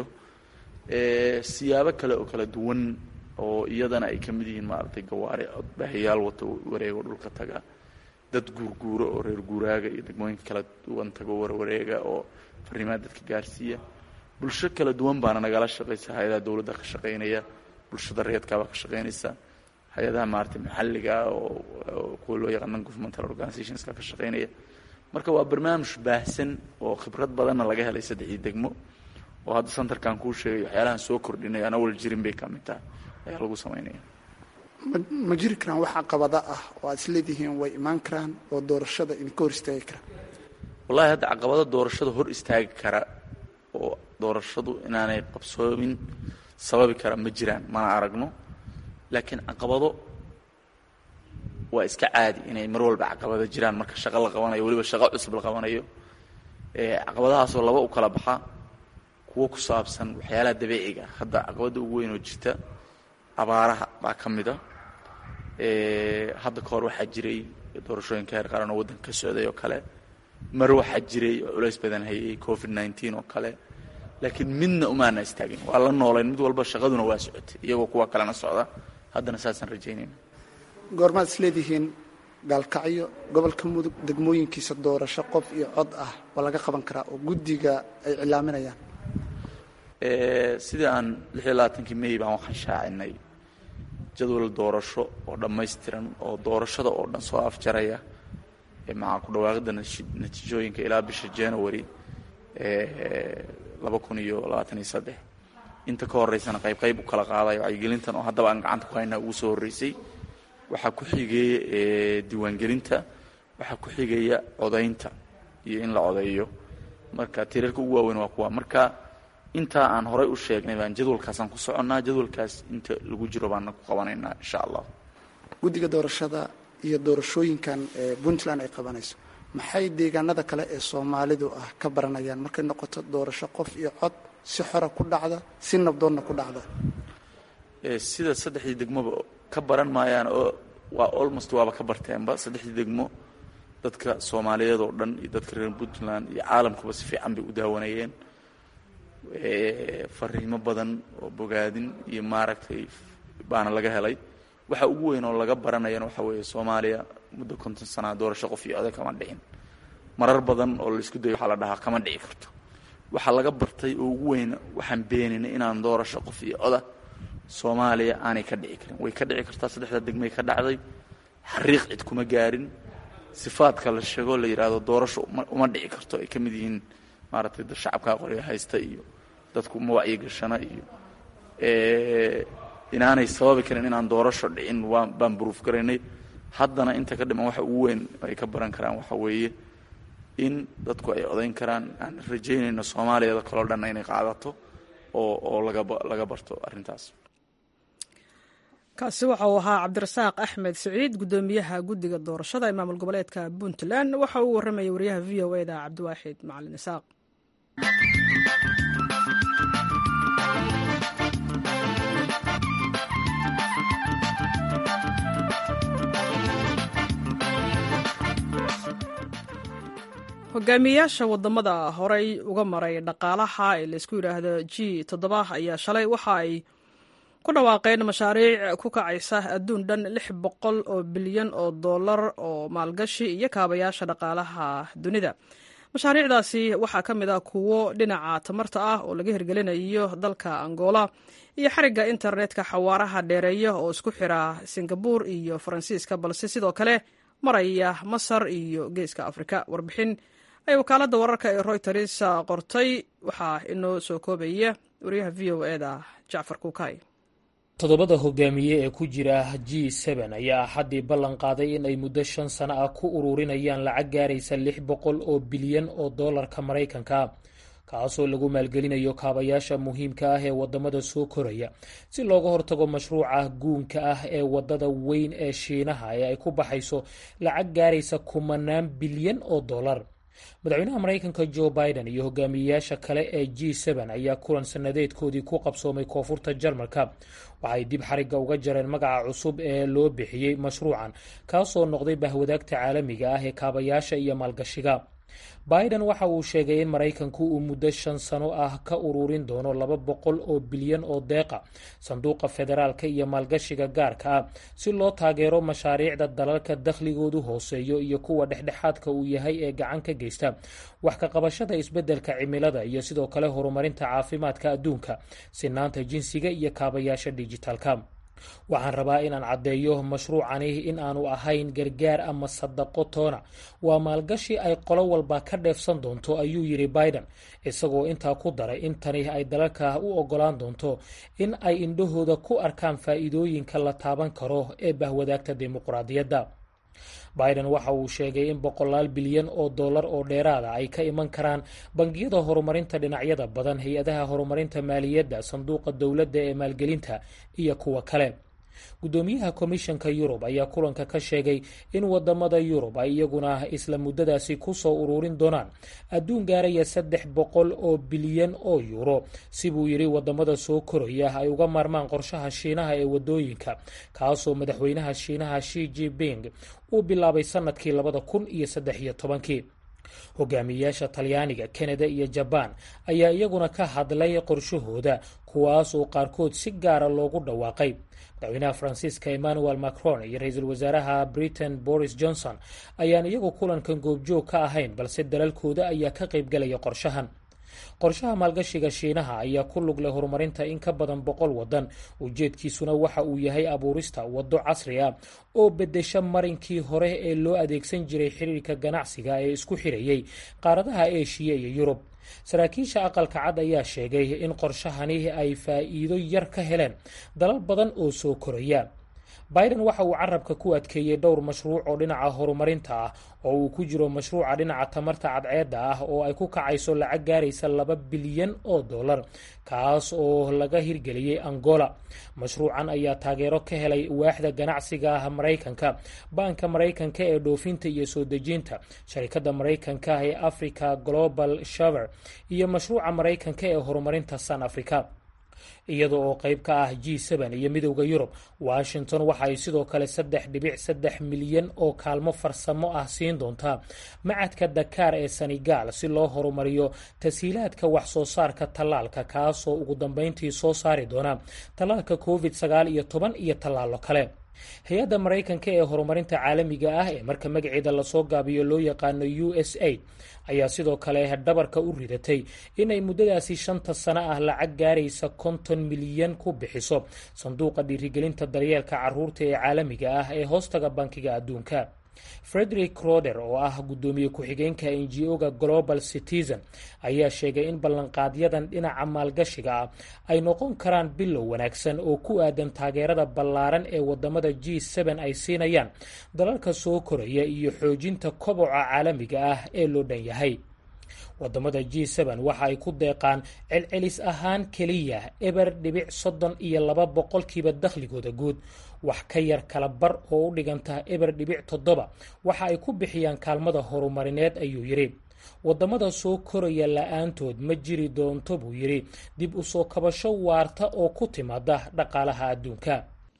siyaabo kale oo kala duwan oo iyadana ay ka mid yihiin maaragtay gawaari codbaahayaal wato wareego dhulka taga dad guurguuro oo reer guuraaga iyo degmooyinka kala duwan tago warwareega oo fariimaha dadka gaarsiiya bulsho kala duwan baana nagala shaqaysa hay-adaha dowladda ka shaqaynaya bulshada reedkaabaa ka shaqaynaysa hay-adaha maaragtay maxalliga oo kuwa loo yaqaan non governmental organizationska ka shaqaynaya marka waa barnaamij baahsan oo khibrad badanna laga helay saddexdii degmo oo hadda santarkan kuu sheegay waxyaalahan soo kordhinay aan awal jirin bay ka mid tahay ayaa lagu samaynaya ma jiri karaan wax caqabada ah oo aad isleedihiin way imaan karaan oo doorashada idinka hor istaagi kara wallahi hadda caqabado doorashada hor istaagi kara oo doorashadu inaanay qabsoomin sababi kara ma jiraan mana aragno laakiin caqabado waa iska caadi inay mar walba caqabado jiraan marka shaqo la qabanayo weliba shaqo cusub la qabanayo caqabadahaasoo laba u kala baxa kuwo ku saabsan waxyaalaha dabiiciga hadda caqabadda ugu weyn oo jirta abaaraha baa ka mid a hadda ka hor waxaa jiray doorashooyinka heer qaran oo waddanka ka socday oo kale mar waxaa jiray oo culays badan hayay covid nneteen oo kale laakiin midna umaana istaagin waa la noolayn mid walba shaqaduna waa socotay iyagoo kuwa kalena socda haddana saasaan rajaynayna goormaad isleedihiin gaalkacyo gobolka mudug degmooyinkiisa doorasho qof iyo cod ah waa laga qaban karaa oo guddiga ay cilaaminayaan sidii aan lix iyo labaatankii may baan waxaan shaacinay jadwal doorasho oo dhammaystiran oo doorashada oo dhan soo afjaraya maxaa ku dhawaaqida natiijooyinka ilaa bisha january laba kun iyo labaatan iyo saddex inta ka horeysana qayb qayb u kala qaadayo wacyigelintan oo haddaba aan gacanta ku haynaa ugu soo horreysay waxaa ku xigeeya diiwaangelinta waxaa ku xigaya codaynta iyo in la codeeyo marka tiirarka ugu waaweyn waa kuwa marka intaa aan horay u sheegnay baan jadwalkaasaan ku soconnaa jadwalkaas inta lagu jiro baana ku qabanaynaa insha allah guddiga doorashada iyo doorashooyinkan ee puntland ay qabanayso maxay deegaanada kale ee soomaalidu ah ka baranayaan markay noqoto doorasho qof iyo cod si xora ku dhacda si nabdoonna ku dhacda sida saddexdii degmoba ka baran maayaan oo waa almost waaba ka barteenba saddexdii degmo dadka soomaaliyeed oo dhan iyo dadka reer puntland iyo caalamkuba si fiican bay u daawanayeen fariimo badan oo bogaadin iyo maaragtay baana laga helay waxa ugu weyn oo laga baranayana waxa weeye soomaaliya muddo konton sanaa doorasho qof iyo oday kama dhicin marar badan oo laisku dayo waxaa la dhahaa kama dhici karto waxaa laga bartay oo ugu weyn waxaan beeninay inaan doorasho qof iyo oda soomaaliya aanay ka dhici karin way ka dhici kartaa saddexda degmay ka dhacday xariiq cid kuma gaarin sifaadka la sheego la yidhaahdo doorasho uma dhici karto ay ka mid yihiin maaragtay dad shacabkaa qorya haysta iyo dadku ma wacyigashana iyo inaanay sababi karin inaan doorasho dhicin waa baan buruuf garaynay haddana inta ka dhiman waxa ugu weyn ay ka baran karaan waxa weeye in dadku ay odayn karaan aan rajaynayno soomaaliyada kaloo dhanna inay qaadato oo oo laga barto arrintaas kaasi waxa uu ahaa cabdirasaaq axmed siciid guddoomiyaha guddiga doorashada ee maamul goboleedka puntland waxa uu warramayay wariyaha v o e da cabdiwaaxid macalin isaaq hogaamiyayaasha wadamada horey uga maray dhaqaalaha ee laysku yidhaahdo g toddoba ayaa shalay waxa ay ku dhawaaqeen mashaariic ku kacaysa adduun dhan lix boqol oo bilyan oo dollar oo maalgashi iyo kaabayaasha dhaqaalaha dunida mashaariicdaasi waxaa ka mid ah kuwo dhinaca tamarta ah oo laga hirgelinayo dalka angola iyo xarigga internetka xawaaraha dheereeya oo isku xira singabuur iyo faransiiska balse sidoo kale maraya masar iyo geeska afrika warbixin ay wakaaladda wararka ee royters qortay waxaa inoo soo koobaya wariyaha v o e da jacfar kuukay toddobada hogaamiye ee ku jira g seben ayaa axaddii ballan qaaday in ay muddo shan sano ah ku ururinayaan lacag gaaraysa lix boqol oo bilyan oo dollarka maraykanka kaasoo lagu maalgelinayo kaabayaasha muhiimka ah ee wadamada soo koraya si looga hortago mashruuca guunka ah ee wadada weyn ee shiinaha ee ay ku baxayso lacag gaaraysa kumanaan bilyan oo dollar madaxweynaha maraykanka jo biden iyo hogaamiyeyaasha kale ee g seben ayaa kulan sanadeedkoodii ku qabsoomay koonfurta jarmalka waxay dib xarigga uga jareen magaca cusub ee loo bixiyey mashruucan kaasoo noqday bahwadaagta caalamiga ah ee kaabayaasha iyo maalgashiga biden waxa uu sheegay in maraykanku uu muddo shan sano ah ka ururin doono laba boqol oo bilyan oo deeqa sanduuqa federaalka iyo maalgashiga gaarka ah si loo taageero mashaariicda dalalka dakhligoodu hooseeyo iyo kuwa dhexdhexaadka uu yahay ee gacan ka geysta wax ka qabashada isbeddelka cimilada iyo sidoo kale horumarinta caafimaadka adduunka sinaanta jinsiga iyo kaabayaasha dijitaalka waxaan rabaa inaan caddeeyo mashruucani in aanu ahayn gargaar ama sadaqo toona waa maalgashi ay qolo walba ka dheefsan doonto ayuu yidhi biden isagoo intaa ku daray in tani ay dalalka u ogolaan doonto in ay indhahooda ku arkaan faa'iidooyinka la taaban karo ee bahwadaagta dimuqraadiyadda biden waxa uu sheegay in boqolaal bilyan oo dollar oo dheeraada ay ka iman karaan bangiyada horumarinta dhinacyada badan hay-adaha horumarinta maaliyadda sanduuqa dowladda ee maalgelinta iyo kuwa kale guddoomiyaha komishanka yurub ayaa kulanka ka sheegay in wadamada yurub ay iyaguna isla muddadaasi ku soo ururin doonaan adduun gaaraya saddex boqol oo bilyan oo yuuro si buu yidhi wadamada soo koraya ay uga maarmaan qorshaha shiinaha ee wadooyinka kaasoo madaxweynaha shiinaha shi jiping uu bilaabay sanadkii labada kun iyo saddex iyo tobankii hogaamiyeyaasha talyaaniga kanada iyo jabaan ayaa iyaguna ka hadlay qorshahooda kuwaas oo qaarkood si gaara loogu dhawaaqay madaxweynaha faransiiska emmanuel macron iyo ra-iisul wasaaraha britain boris johnson ayaan iyagu kulankan goobjoog ka ahayn balse dalalkooda ayaa ka qaybgalaya qorshahan qorshaha maalgashiga shiinaha ayaa ku lug leh horumarinta in ka badan boqol wadan ujeedkiisuna waxa uu yahay abuurista waddo casri ah oo bedesha marinkii hore ee loo adeegsan jiray xiriirka ganacsiga ee isku xirayay qaaradaha eshiya iyo yurub saraakiisha aqalka cad ayaa sheegay in qorshahani ay faa'iido yar ka heleen dalal badan oo soo koraya biden waxa uu carabka ku adkeeyey dhowr mashruuc oo dhinaca horumarinta ah oo uu ku jiro mashruuca dhinaca tamarta cadceedda ah oo ay ku kacayso lacag gaaraysa laba bilyan oo dollar kaas oo laga hirgeliyey angola mashruucan ayaa taageero ka helay waaxda ganacsiga ah maraykanka baanka maraykanka ee dhoofinta iyo soo dejinta sharikadda maraykanka ee africa global shaver iyo mashruuca maraykanka ee horumarinta san africa iyada oo qayb ka ah g seben iyo midowda yurub washington waxa ay sidoo kale saddex dhibic saddex milyan oo kaalmo farsamo ah siin doontaa macadka dakaar ee senegal si loo horumariyo tashiilaadka wax soo saarka tallaalka kaasoo ugu dambeyntii soo saari doona tallaalka covid sagaal iyo toban iyo tallaalo kale hay-adda maraykanka ee horumarinta caalamiga ah ee marka magaceeda lasoo gaabiyo loo yaqaano u s a ayaa sidoo kale dhabarka u ridatay inay muddadaasi shanta sano ah lacag gaaraysa konton milyan ku bixiso sanduuqa dhiirigelinta daryeelka caruurta ee caalamiga ah ee hoostaga bankiga adduunka frederick roder oo ah guddoomiye ku-xigeenka n g o-ga global citizen ayaa sheegay in ballanqaadyadan dhinaca maalgashiga ah ay noqon karaan bilow wanaagsan oo ku aadan taageerada ballaaran ee wadamada g seben ay siinayaan dalalka soo koraya iyo xoojinta koboca caalamiga ah ee loo dhan yahay wadamada g seben waxa ay ku deeqaan celcelis ahaan keliya eber dhibic soddon iyo laba boqolkiiba dakhligooda guud wax ka yar kala bar oo u dhiganta eber dhibic toddoba waxa ay ku bixiyaan kaalmada horumarineed ayuu yidhi wadamada soo koraya la-aantood ma jiri doonto buu yidhi dib u soo kabasho waarta oo ku timaada dhaqaalaha adduunka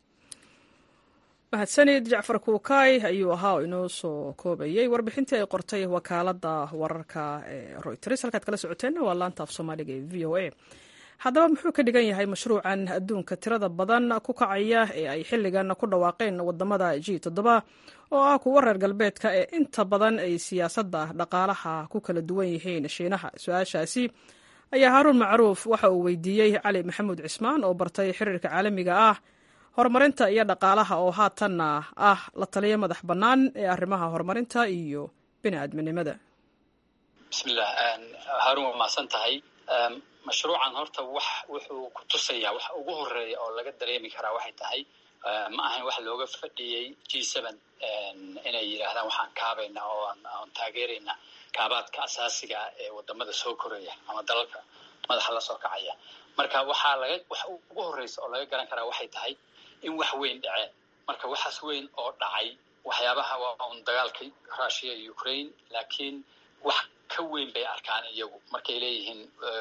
mahadsanid jacfar kuukay ayuu ahaa oo inoo soo koobayay warbixintii ay qortay wakaalada wararka ee royters halkaad kala socoteenna waa laanta af soomaaliga ee v o a haddaba muxuu ka dhigan yahay mashruucan adduunka tirada badan ku kacaya ee ay xilligan ku dhawaaqeen wadamada g toddoba oo ah kuwa reer galbeedka ee inta badan ay siyaasadda dhaqaalaha ku kala duwan yihiin shiinaha su-aashaasi ayaa haaruun macruuf waxa uu weydiiyey cali maxamuud cismaan oo bartay xiriirka caalamiga ah horumarinta iyo dhaqaalaha oo haatanna ah la taliya madax bannaan ee arrimaha horumarinta iyo bini aadminimada bismillah haarun waa mahadsan tahay mashruucan horta wax wuxuu ku tusayaa wax ugu horeeya oo laga dareemi karaa waxay tahay ma ahayn wax looga fadhiyey g seven inay yidhaahdaan waxaan kaabayna oo aan taageerayna kaabaadka asaasiga ah ee wadamada soo koraya ama dalalka madaxa la soo kacaya marka waxaa laga wax ugu horeysa oo laga garan karaa waxay tahay in wax weyn dhaceen marka waxaas weyn oo dhacay waxyaabaha waa un dagaalkii russia iyo ukraine laakiin wax ka weyn bay arkaan iyagu markay leeyihiin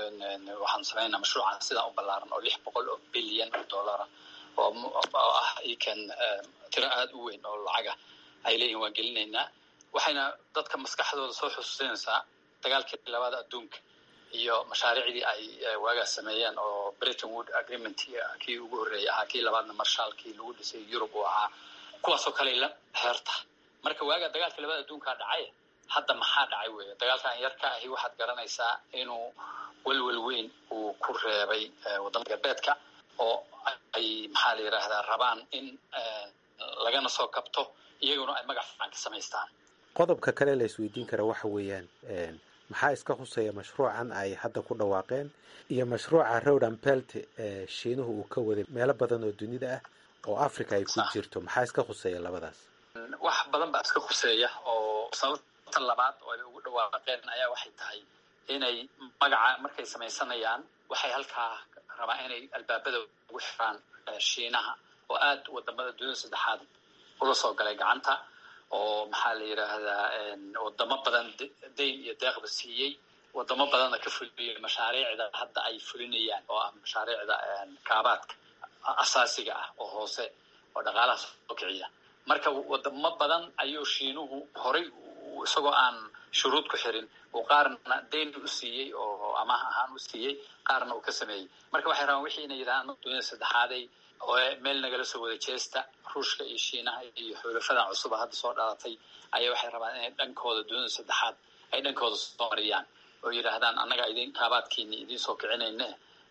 waxaan samaynaa mashruucan sidaan u ballaaran oo lix boqol oo bilyan oo dollara oo ah ikan tiro aada u weyn oo lacaga ay leeyihin waan gelinaynaa waxayna dadka maskaxdooda soo xusuusinaysaa dagaalkii labaada adduunka iyo mashaariicdii ay waagaas sameeyeen oo britain wood agreement kii ugu horreeyay ahaa kii labaadna marshaalkii lagu dhisay yurub uu ahaa kuwaasoo kale la heerta marka waagaa dagaalkii labada adduunkaa dhacay hadda maxaa dhacay weeye dagaalkan yarka ahi waxaad garanaysaa inuu welwel weyn uu ku reebay wadamada galbeedka oo ay maxaa la yidhaahdaa rabaan in lagana soo kabto iyaguna ay magac fiican ka samaystaan qodobka kale la isweydiin kara waxa weeyaan maxaa iska khuseeya mashruucan ay hadda ku dhawaaqeen iyo mashruuca rowdan belt ee shiinuhu uu ka waday meelo badan oo dunida ah oo africa ay ku jirto maxaa iska khuseeya labadaas wax badan baa iska khuseeya oo sababta labaad oo ay ugu dhawaaqeen ayaa waxay tahay inay magaca markay samaysanayaan waxay halkaa rabaa inay albaabada ugu xiraan shiinaha oo aada wadamada dunida saddexaad ula soo galay gacanta oo maxaa la yidhaahdaa wadamo badan dayn iyo deeqba siiyey wadamo badanna ka fuliyey mashaariicda hadda ay fulinayaan oo ah mashaariicda kaabaadka asaasiga ah oo hoose oo dhaqaalaha soo kiciya marka wadamo badan ayuu shiinuhu horay isagoo aan shuruud ku xirin uu qaarna dayn u siiyey oo amaah ahaan u siiyey qaarna uu ka sameeyey marka waxay rabaan wixii inay yidhahaan dunida saddexaaday oo meel nagala soo wada jeesta ruushka iyo shiinaha iyo xulafadan cusuba hadda soo dhalatay ayaa waxay rabaan inay dhankooda dunida saddexaad ay dhankooda soo mariyaan oo yidhaahdaan annaga idin kaabaadkiini idiin soo kicinayne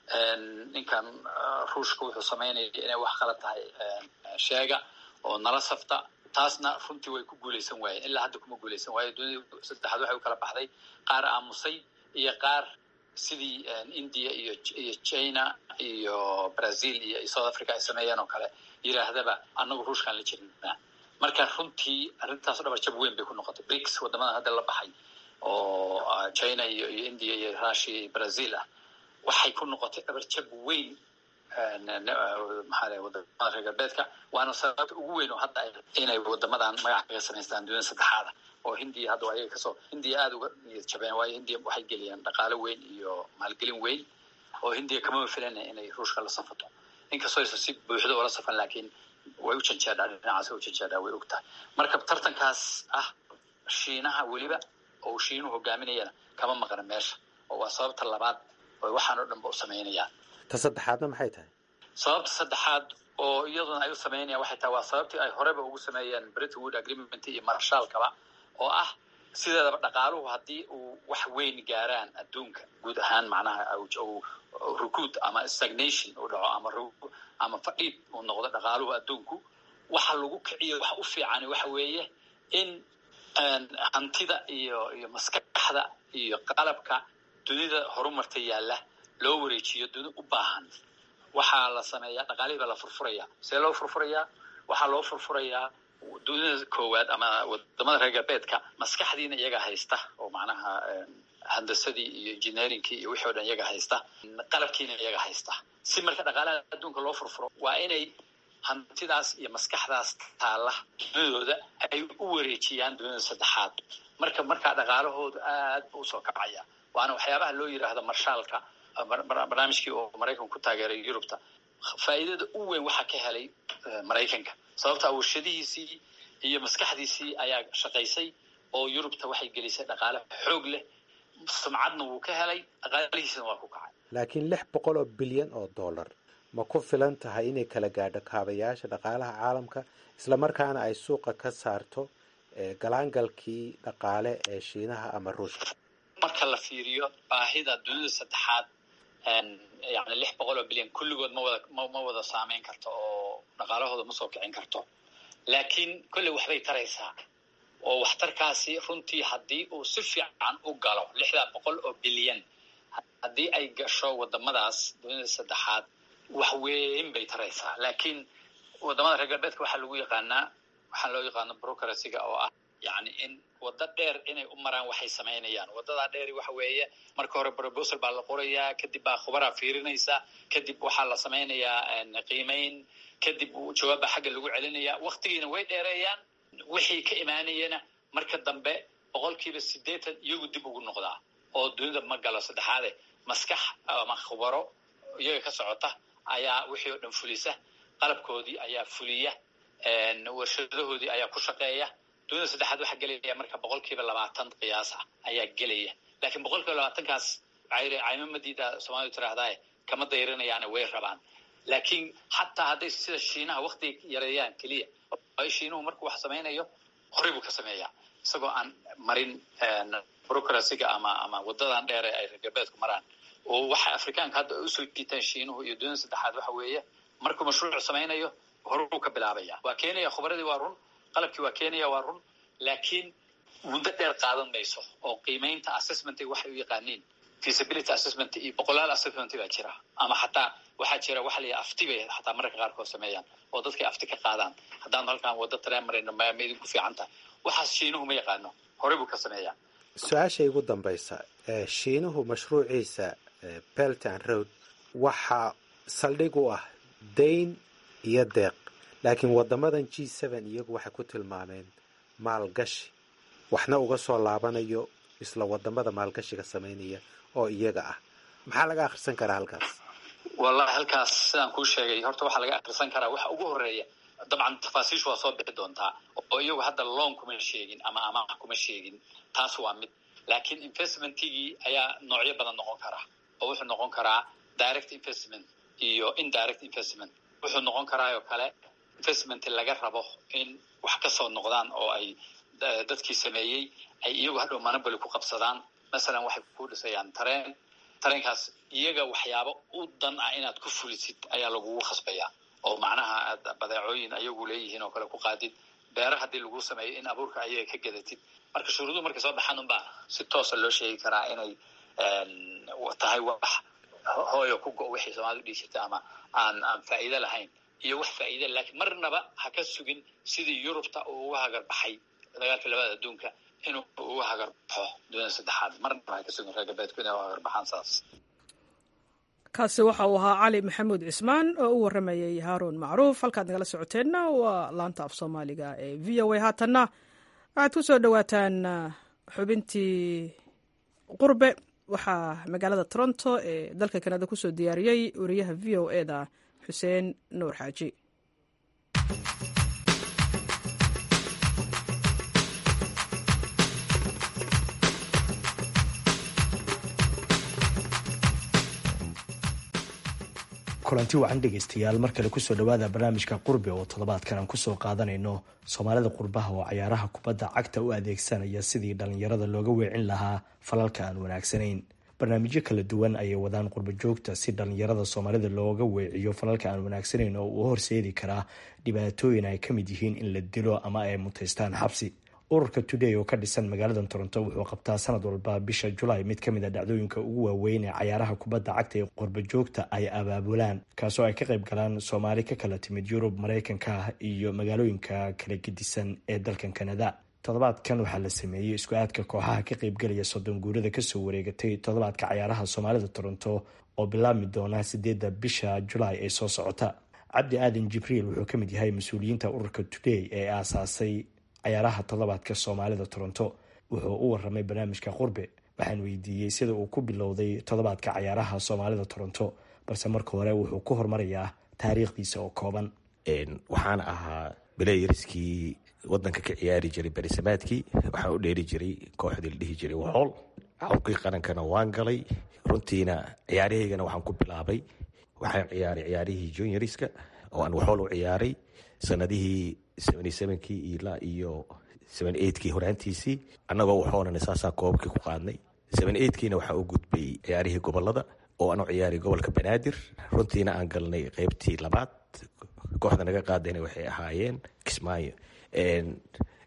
ninkan ruushka wuxuu samaynaya inay wax kala tahay sheega oo nala safta taasna runtii way ku guulaysan waayeen ilaa hadda kuma guulaysan waayo dunida saddexaad waxay u kala baxday qaar aamusay iyo qaar sidii india iyo iyo china iyo brazil iyo south africa ay sameeyeen oo kale yidhaahdaba annagu ruushkaan la jirnaa marka runtii arrintaas dhabar jab weyn bay ku noqotay brics wadamadan hadda la baxay oo china iyo iyo india iyo russia iyo brazil ah waxay ku noqotay dhabar jab weyn maxaa lay wadamada reer galbeedka waana sababta ugu weyn oo hadda inay wadamadan magac kaga samaystaan dunida saddexaada oo hindiya hadda ayaga kasoo hindiya aada uga niyad jabeen waayo hindiya waxay geliyeen dhaqaalo weyn iyo maalgelin weyn oo hindiya kamama filana inay ruushka la safato inkastoo aysan si buuxda oola safan laakiin way u janjeedhaa dhinacaas way u janjeedhaa way og tahay marka tartankaas ah shiinaha weliba oo shiinuhu hogaaminayana kama maqna meesha oo waa sababta labaad oo waxaan oo dhan ba u samaynayaan ta saddexaadna maxay tahay sababta saddexaad oo iyaduna ay u samaynayaan waxay tahay waa sababtii ay horeba ugu sameeyeen britain wood agreement iyo marshaalkaba oo ah sideedaba dhaqaaluhu haddii uu wax weyn gaaraan adduunka guud ahaan macnaha rukuud ama stagnation uu dhaco ama ama fadhiid uu noqdo dhaqaaluhu adduunku waxa lagu kiciyo waxa u fiican waxa weeye in hantida iyo iyo maskaxda iyo qalabka dunida horumarta yaalla loo wareejiyo duni u baahan waxaa la sameeyaa dhaqaalihii baa la furfurayaa see loo furfurayaa waxaa loo furfurayaa dunida koowaad ama wadamada reer galbeedka maskaxdiina iyaga haysta oo macnaha handasadii iyo engineeringkii iyo wixii o dhan iyaga haysta qalabkiina iyaga haysta si marka dhaqaalaha adduunka loo furfuro waa inay hantidaas iyo maskaxdaas taalla dunidooda ay u wareejiyaan dunida saddexaad marka markaa dhaqaalahoodu aad bu usoo kacaya waana waxyaabaha loo yidhaahdo marshaalka barnaamijkii oo maraykanku ku taageeray yurubta faa'iidada u weyn waxaa ka helay maraykanka sababta warshadihiisii iyo maskaxdiisii ayaa shaqaysay oo yurubta waxay gelisay dhaqaale xoog leh sumcadna wuu ka helay dhaqaalihiisina waa ku kacay laakiin lix boqol oo bilyan oo dollar ma ku filan tahay inay kala gaadho kaabayaasha dhaqaalaha caalamka islamarkaana ay suuqa ka saarto galaangalkii dhaqaale ee shiinaha ama ruushka marka la fiiriyo baahida dunida saddexaad yani lix boqol oo bilyan kulligood ma wada ma wada saameyn karto oo dhaqaalahooda ma soo kicin karto laakiin kolley waxbay taraysaa oo waxtarkaasi runtii haddii uu si fiican u galo lixdan boqol oo bilyan haddii ay gasho wadamadaas dunida saddexaad wax weyn bay taraysaa laakiin wadamada reer galbeedka waxaa lagu yaqaanaa waxaa loo yaqaano brocracyga oo ah yani in waddo dheer inay u maraan waxay samaynayaan waddadaa dheeri waxa weeye marka hore proposal baa la qorayaa kadib baa khubaraa fiirinaysa kadib waxaa la samaynayaa qiimayn kadib jawaabba xagga lagu celinaya waktigiina way dheereeyaan wixii ka imaanayana marka dambe boqolkiiba siddeetan iyagu dib ugu noqdaa oo dunida ma galo saddexaade maskax ama khubaro iyaga ka socota ayaa wixii oo dhan fulisa qalabkoodii ayaa fuliya warshadahoodii ayaa ku shaqeeya dunida saddexaad waxaa gelaya marka boqolkiiba labaatan qiyaas ah ayaa gelaya laakiin boqolkiiba labaatankaas caymo madiida soomaalidu tiraahdae kama dayrinayaane way rabaan laakiin xataa hadday sida shiinaha waktiga yareeyaan keliya ay shiinuhu markuu wax samaynayo horey buu ka sameeyaa isagoo aan marin brocracyga ama ama wadadan dheere ay reer galbeedku maraan oo waxa afrikaanka hadda ay usoo jiitaan shiinuhu iyo dunida saddexaad waxa weeye markuu mashruuc samaynayo horuu ka bilaabaya waa keenaya khubradii waa run qalabkii waa keenaya waa run laakiin muddo dheer qaadan mayso oo qiimaynta assessmenta waxay u yaqaaniin feasibility assessment iyo boqolaal assessment baa jira ama xataa waxaa jira waxa la yidhaha afti bay xataa mararka qaarkood sameeyaan oo dadkay afti ka qaadaan haddaanu halkaan waddo tareen marayno ma idinku fiican tahay waxaas shiinuhu ma yaqaano horey buu ka sameeyaa su-aasha igu dambaysa shiinuhu mashruuciisa belt and road waxaa saldhig u ah dayn iyo deeq laakiin wadamadan g seven iyagu waxay ku tilmaameen maalgashi waxna uga soo laabanayo isla wadamada maalgashiga samaynaya oo iyaga ah maxaa laga akhrisan karaa halkaas wallahi halkaas sidaan kuu sheegay horta waxaa laga akhrisan karaa waxa ugu horeeya dabcan tafaasiishu waa soo bixi doontaa oo iyagu hadda loan kuma sheegin ama amaah kuma sheegin taas waa mid laakiin investmentigii ayaa noocyo badan noqon karaa oo wuxuu noqon karaa direct investment iyo indirect investment wuxuu noqon karaa oo kale investment laga rabo in wax ka soo noqdaan oo ay dadkii sameeyey ay iyagu hadhow monoboly ku qabsadaan masalan waxay ku dhisayaan tareen tareenkaas iyaga waxyaabo u dan ah inaad ku fulisid ayaa lagugu khasbayaa oo macnaha aad badeecooyin ayagu leeyihiin oo kale ku qaadid beera haddii lagu sameeyo in abuurka ayaga ka gadatid marka shuruuduhu markay soo baxaan unbaa si toosa loo sheegi karaa inay tahay wax hooyo ku go wixii soomaalida dhihi jirta ama aan aan faa'iido lahayn iyo wax faa'iida laakiin marnaba ha ka sugin sidii yurubta uu uga hagar baxay dagaalka labada adduunka inuu uga hagar baxo dunida saddexaad marnaba ha ka sugin reer galbeedku inay uga hagar baxaan saas kaasi waxa uu ahaa cali maxamuud cismaan oo u waramayay haaruun macruuf halkaad nagala socoteenna waa laanta af soomaaliga ee v o a haatanna waxaad ku soo dhowaataan xubintii qurbe waxaa magaalada toronto ee dalka kanada kusoo diyaariyey wariyaha v o e da xuseen nuur xaaji kulanti wacan dhegaystayaal mar kale kusoo dhowaada barnaamijka qurbe oo toddobaadkan aan kusoo qaadanayno soomaalida qurbaha oo cayaaraha kubadda cagta u adeegsanaya sidii dhallinyarada looga weecin lahaa falalka aan wanaagsanayn barnaamijyo kala duwan ayay wadaan qurbo joogta si dhallinyarada soomaalida looga weeciyo falalka aan wanaagsanayn oo uu horseedi karaa dhibaatooyin ay ka mid yihiin in la dilo ama ay mutaystaan xabsi ururka today oo ka dhisan magaalada toronto wuxuu qabtaa sanad walba bisha julaay mid kamid a dhacdooyinka ugu waaweyn ee cayaaraha kubadda cagta ee qurbo joogta ay abaabulaan kaasoo ay ka qayb galaan soomaali ka kala timid yurub mareykanka iyo magaalooyinka kala gedisan ee dalkan kanada toddobaadkan waxaa la sameeyey isku aadka kooxaha ka qaybgelaya soddon guurada kasoo wareegatay toddobaadka cayaaraha soomaalida toronto oo bilaabmi doona sideedda bisha julaay ee soo socota cabdi aadan jibriil wuxuu kamid yahay mas-uuliyiinta ururka today ee aasaasay cayaaraha toddobaadka soomaalida toronto wuxuu u waramay barnaamijka qurbe waxaan weydiiyey sida uu ku bilowday toddobaadka cayaaraha soomaalida toronto balse marka hore wuxuu ku hormarayaa taariikhdiisa oo kooban waxaana ahaa belayariskii wadanka ka ciyaari jiray berisamaadkii waxaan u dheeri jiray kooxdii la dhihi jiray waxool cawrkii qarankana waan galay runtiina ciyaarahaygana waxaan ku bilaabay waxaan ciyaaray ciyaarihii junioriska oo aan waxool u ciyaaray sanadihii kii ilaa iyo kii horaantiisii annagoo waxoonana saasaa koobabkii ku qaadnay kiina waxaa u gudbay ciyaarihii gobolada oo aan u ciyaaray gobolka banaadir runtiina aan galnay qeybtii labaad kooxda naga qaadayna waxay ahaayeen kismaayo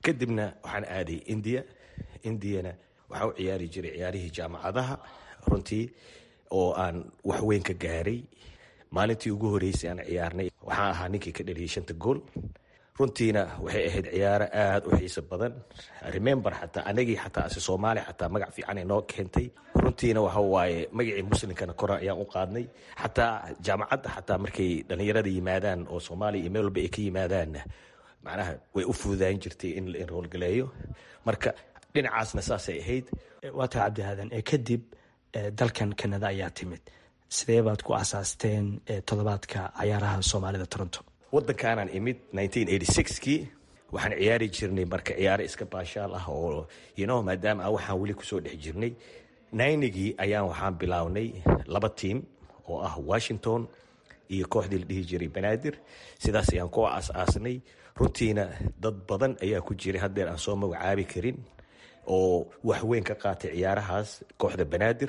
kadibna waxaan aaday india indiyana waxaa u ciyaari jiray ciyaarihii jaamacadaha runtii oo aan waxweyn ka gaaray maalintii ugu horeysay aan ciyaarnay waxaan ahaa ninkii ka dhaliyay shanta gool runtiina waxay ahayd ciyaaro aada u xiiso badan remember xataa anagii xataa ase soomaali xataa magac fiican inoo keentay runtiina waxa waaye magacii muslimkana kora ayaan u qaadnay xataa jaamacadda xataa markay dhallinyarada yimaadaan oo soomaaliya iyo meel walba ay ka yimaadaanna macnaha way u fududaan jirtay in la enroolgaleeyo marka dhinacaasna saasay ahayd waa tahay cabdihaadan ee kadib dalkan kanada ayaa timid sidee baad ku asaasteen toddobaadka cayaaraha soomaalida toronto wadankaanaan imid kii waxaan ciyaari jirnay marka ciyaaro iska baashaal ah oo yno maadaama a waxaan weli kusoo dhex jirnay naynigii ayaan waxaan bilownay laba tiim oo ah washington iyo kooxdii la dhihi jiray banaadir sidaas ayaan ku aas-aasnay runtiina dad badan ayaa ku jiray haddeer aan soo magacaabi karin oo waxweyn ka qaatay ciyaarahaas kooxda banaadir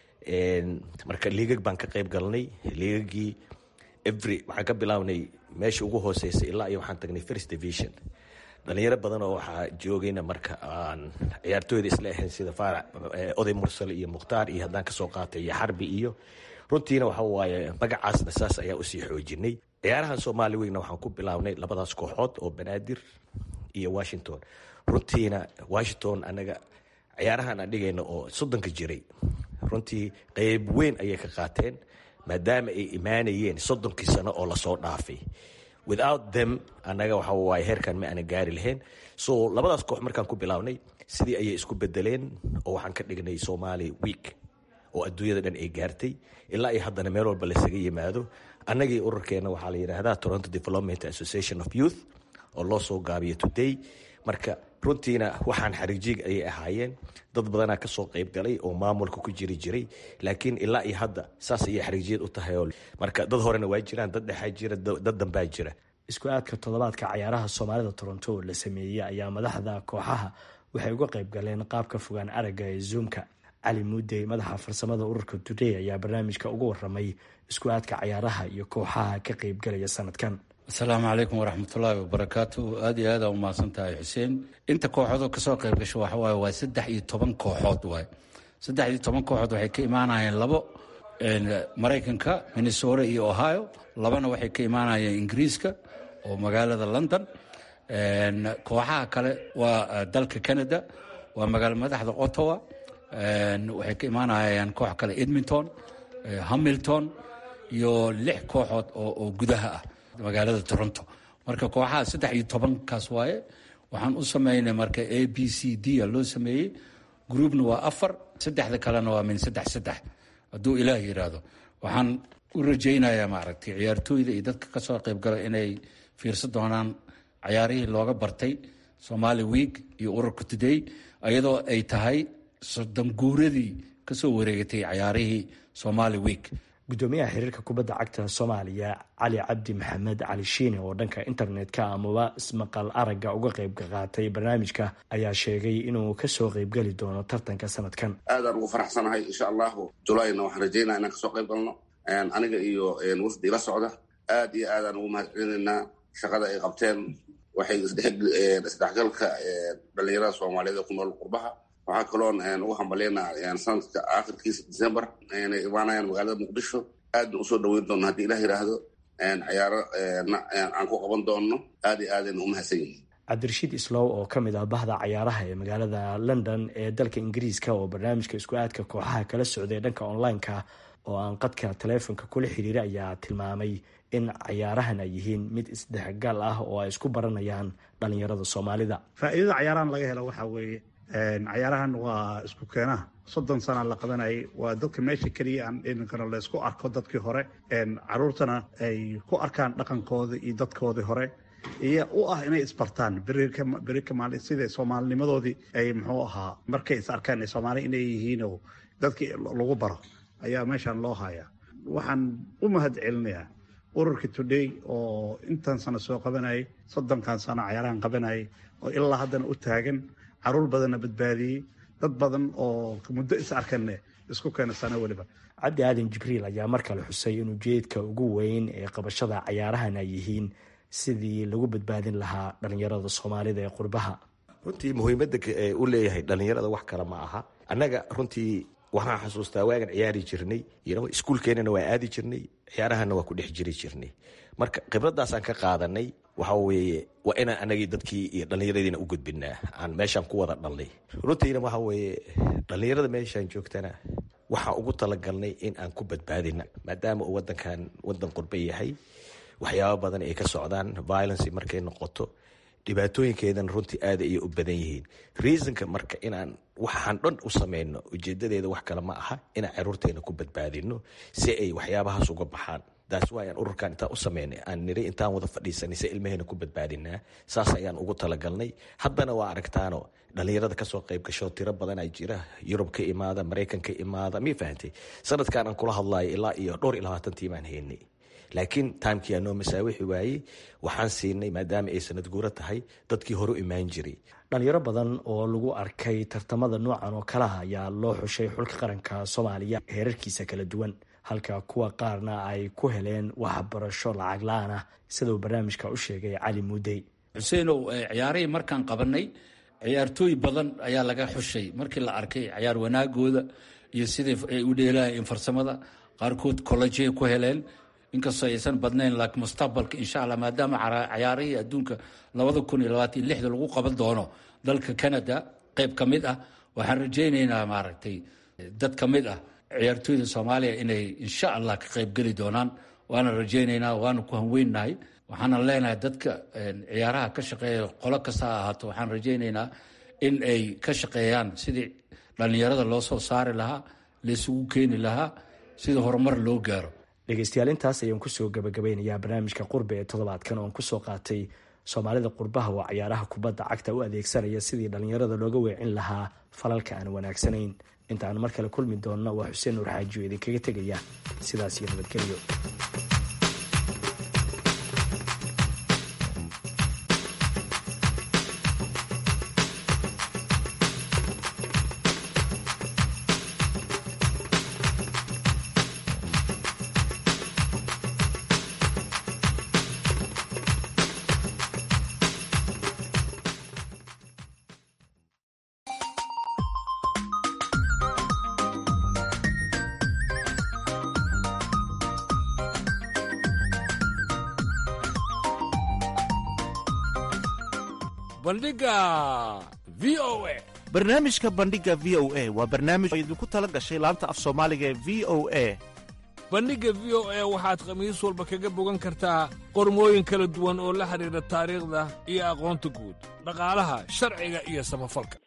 marka liigag baan ka qayb galnay liigagii every waxaan ka bilownay meesha ugu hooseysa ilaa iyo waxaan tagnay first division dhalinyaro badan oo waxaa joogayna marka aan ciyaartooyda isla ahayn sida faarac oday mursal iyo mukhtaar iyo haddaan kasoo qaatay iyo xarbi iyo runtiina waxa waaye magacaasna saas ayaa usii xoojinay ciyaarahan soomaali weyna waxaan ku bilownay labadaas kooxood oo banaadir iyo washington runtiina washington anaga ciyaarahan aan dhigayna oo soddonka jiray runtii qeyb weyn ayay ka qaateen maadaama ay imaanayeen soddonkii sano oo lasoo dhaafay without them annaga waxa waaye heerkan ma aanan gaari lahayn so labadaas koox markaan ku bilownay sidii ayay isku bedeleen oo waxaan ka dhignay somali week oo adduunyada dhan ay gaartay ilaa iyo haddana meel walba lasaga yimaado annagii ururkeena waxaa la yidhaahdaa toronto development association of youth oo loo soo gaabiyo today marka runtiina waxaan xariijiig ayay ahaayeen dad badanaa kasoo qayb galay oo maamulka ku jiri jiray laakiin ilaa iyo hadda saas ayay xariijiyad u tahay marka dad horena waa jiraan dad dhexaa jira dad dambaa jira isku aadka toddobaadka cayaaraha soomaalida toronto oo la sameeyey ayaa madaxda kooxaha waxay uga qayb galeen qaabka fogaan aragga ee zoomka cali muudey madaxa farsamada ururka today ayaa barnaamijka uga waramay isku aadka cayaaraha iyo kooxaha ka qaybgalaya sanadkan asalaamu calaykum waraxmatullaahi wabarakaatu aad iyo aada umahadsan tahay xuseen inta kooxoodoo kasoo qayb gasho waxawaaye waa saddex iyo toban kooxood waay saddex iyo toban kooxood waxay ka imaanayeen labo maraykanka minnesota iyo ohio labana waxay ka imaanayeen ingiriiska oo magaalada london kooxaha kale waa dalka canada waa magaalo madaxda ottawa waxay ka imaanayaan koox kale edmonton hamilton iyo lix kooxood oo gudaha ah magaalada toronto marka kooxaha saddex iyo tobankaas waaye waxaan u sameynay marka a b c d a loo sameeyey groupna waa afar saddexda kalena waa min saddex saddex hadduu ilaah yidhaahdo waxaan u rajaynayaa maaragtay ciyaartooyda iyo dadka kasoo qaybgala inay fiirsan doonaan cayaarihii looga bartay somali week iyo ururka today iyadoo ay tahay soddon guuradii kasoo wareegatay cayaarihii somali week gudoomiyaha xiriirka kubadda cagta soomaaliya cali cabdi maxamed cali shiine oo dhanka internetka amaba ismaqal aragga uga qayb qaatay barnaamijka ayaa sheegay inuu kasoo qaybgeli doono tartanka sanadkan aadaan ugu faraxsanahay insha allahu julayna waxaan rajaynaa inaan kasoo qayb galno aniga iyo wafdi ila socda aad iyo aadaan ugu mahad celinaynaa shaqada ay qabteen waxay isdhexgalka dhalinyarada soomaaliyeed ee ku nool qurbaha waxaa kaloon ugu hambalyaynaa sanadka aakhirkiisa december inay imaanayaan magaalada muqdisho aadna usoo dhaweyn doonno haddii ilah yidhaahdo cayaaro aan ku qaban doonno aad iyo aadayna u mahadsan yihin cabdirashiid islow oo ka mid ah bahda cayaaraha ee magaalada london ee dalka ingiriiska oo barnaamijka isku aadka kooxaha kala socday dhanka online-ka oo aan qadka taleefonka kula xiriira ayaa tilmaamay in cayaarahan ay yihiin mid isdhexgal ah oo ay isku baranayaan dhalinyarada soomaalida faa'iidada cayaarahan laga helo waxaa weeye cayaarahan waa isku keenaha soddon sana la qabanayay waa dadka meesha keliya aan dhininkano laysku arko dadkii hore caruurtana ay ku arkaan dhaqankooda iyo dadkoodii hore iyo u ah inay isbartaan beri kamaali sida soomaalinimadoodii ay muxuu ahaa markay is arkaan ee soomaali inay yihiinoo dadkii lagu baro ayaa meeshan loo hayaa waxaan u mahad celinayaa ururka today oo intan sano soo qabanayay soddonkan sano cayaarahan qabanayay oo ilaa haddana u taagan caruur badanna badbaadiyey dad badan oo muddo is arkanne isku keena sano weliba cabdi aadan jibriil ayaa mar kale xusay in ujeedka ugu weyn ee qabashada cayaarahan ay yihiin sidii lagu badbaadin lahaa dhalinyarada soomaalida ee qurbaha runtii muhiimadda u leeyahay dhallinyarada wax kale ma aha annaga runtii waxaan xasuustaa waagan ciyaari jirnay iskuulkeennana waa aadi jirnay ciyaarahana waa ku dhex jiri jirnay marka khibradaasaan ka qaadanay waxa weeye waa inaan anagii dadkii iyo dhallinyaradiina u gudbinaa aan meeshaan ku wada dhalnay runtiina waxa weeye dhallinyarada meeshaan joogtana waxaan ugu talagalnay in aan ku badbaadina maadaama uu wadankan wadan qurbe yahay waxyaaba badan ay ka socdaan violence markay noqoto dhibaatooyinkeedana runtii aada ayay u badan yihiin reasonka marka inaan waxaan dhan u sameyno ujeedadeeda wax kale ma aha inaan caruurteena ku badbaadino si ay waxyaabahaas uga baxaan taas waa ayaan ururkan intaan u sameynay aan niri intaan wada fadhiisanay si ilmaheena ku badbaadinaa saas ayaan ugu talagalnay haddana waa aragtaano dhallinyarada kasoo qayb gasho tiro badan ay jira yurub ka imaada maraykan ka imaada mii fahantay sanadkan aan kula hadlayo ilaa iyo dhowr iyo labaatan tiimaan haynay laakiin timekii aanoo masaawixi waayey waxaan siinay maadaama ay sanad guuro tahay dadkii hore u imaan jiray dhalinyaro badan oo lagu arkay tartamada noocan oo kalaha ayaa loo xushay xulka qaranka soomaaliya heerarkiisa kala duwan halka kuwa qaarna ay ku heleen waxbarasho lacag la-aan ah sidau barnaamijka u sheegay cali muudey xuseenow ciyaarihii markaan qabanay ciyaartooy badan ayaa laga xushay markii la arkay ciyaar wanaagooda iyo sidai ay u dheelaayeen farsamada qaarkood collejay ku heleen inkastoo aysan badnayn laakiin mustaqbalka insha allah maadaama cayaarihii adduunka labada kun iyo labaatan iyo lixda lagu qaban doono dalka canada qayb ka mid ah waxaan rajaynaynaa maaragtay dad ka mid ah ciyaartooyda soomaaliya inay insha allah ka qaybgeli doonaan waana rajaynaynaa waana ku hanweynahay waxaana leenahay dadka ciyaaraha ka shaqeeya qolo kasta ha ahaato waxaan rajaynaynaa in ay ka shaqeeyaan sidii dhallinyarada loo soo saari lahaa laysugu keeni lahaa sidii horumar loo gaaro dhegeystayaal intaas ayaan kusoo gabagabeynayaa barnaamijka qurbe ee toddobaadkan oon kusoo qaatay soomaalida qurbaha oo ciyaaraha kubadda cagta u adeegsanaya sidii dhallinyarada looga weecin lahaa falalka aan wanaagsanayn inta aan mar kale kulmi doonna waa xuseen nuur xaaji oo idinkaga tegaya sidaas iyo nabadgelyo barnaamijka bandhiga v o a waa barnaamij oo idinku tala gashay laanta af soomaaliga ee v o a bandhigga v o a waxaad khamiis walba kaga bogan kartaa qormooyin kala duwan oo la xidhiidha taariikhda iyo aqoonta guud dhaqaalaha sharciga iyo samafalka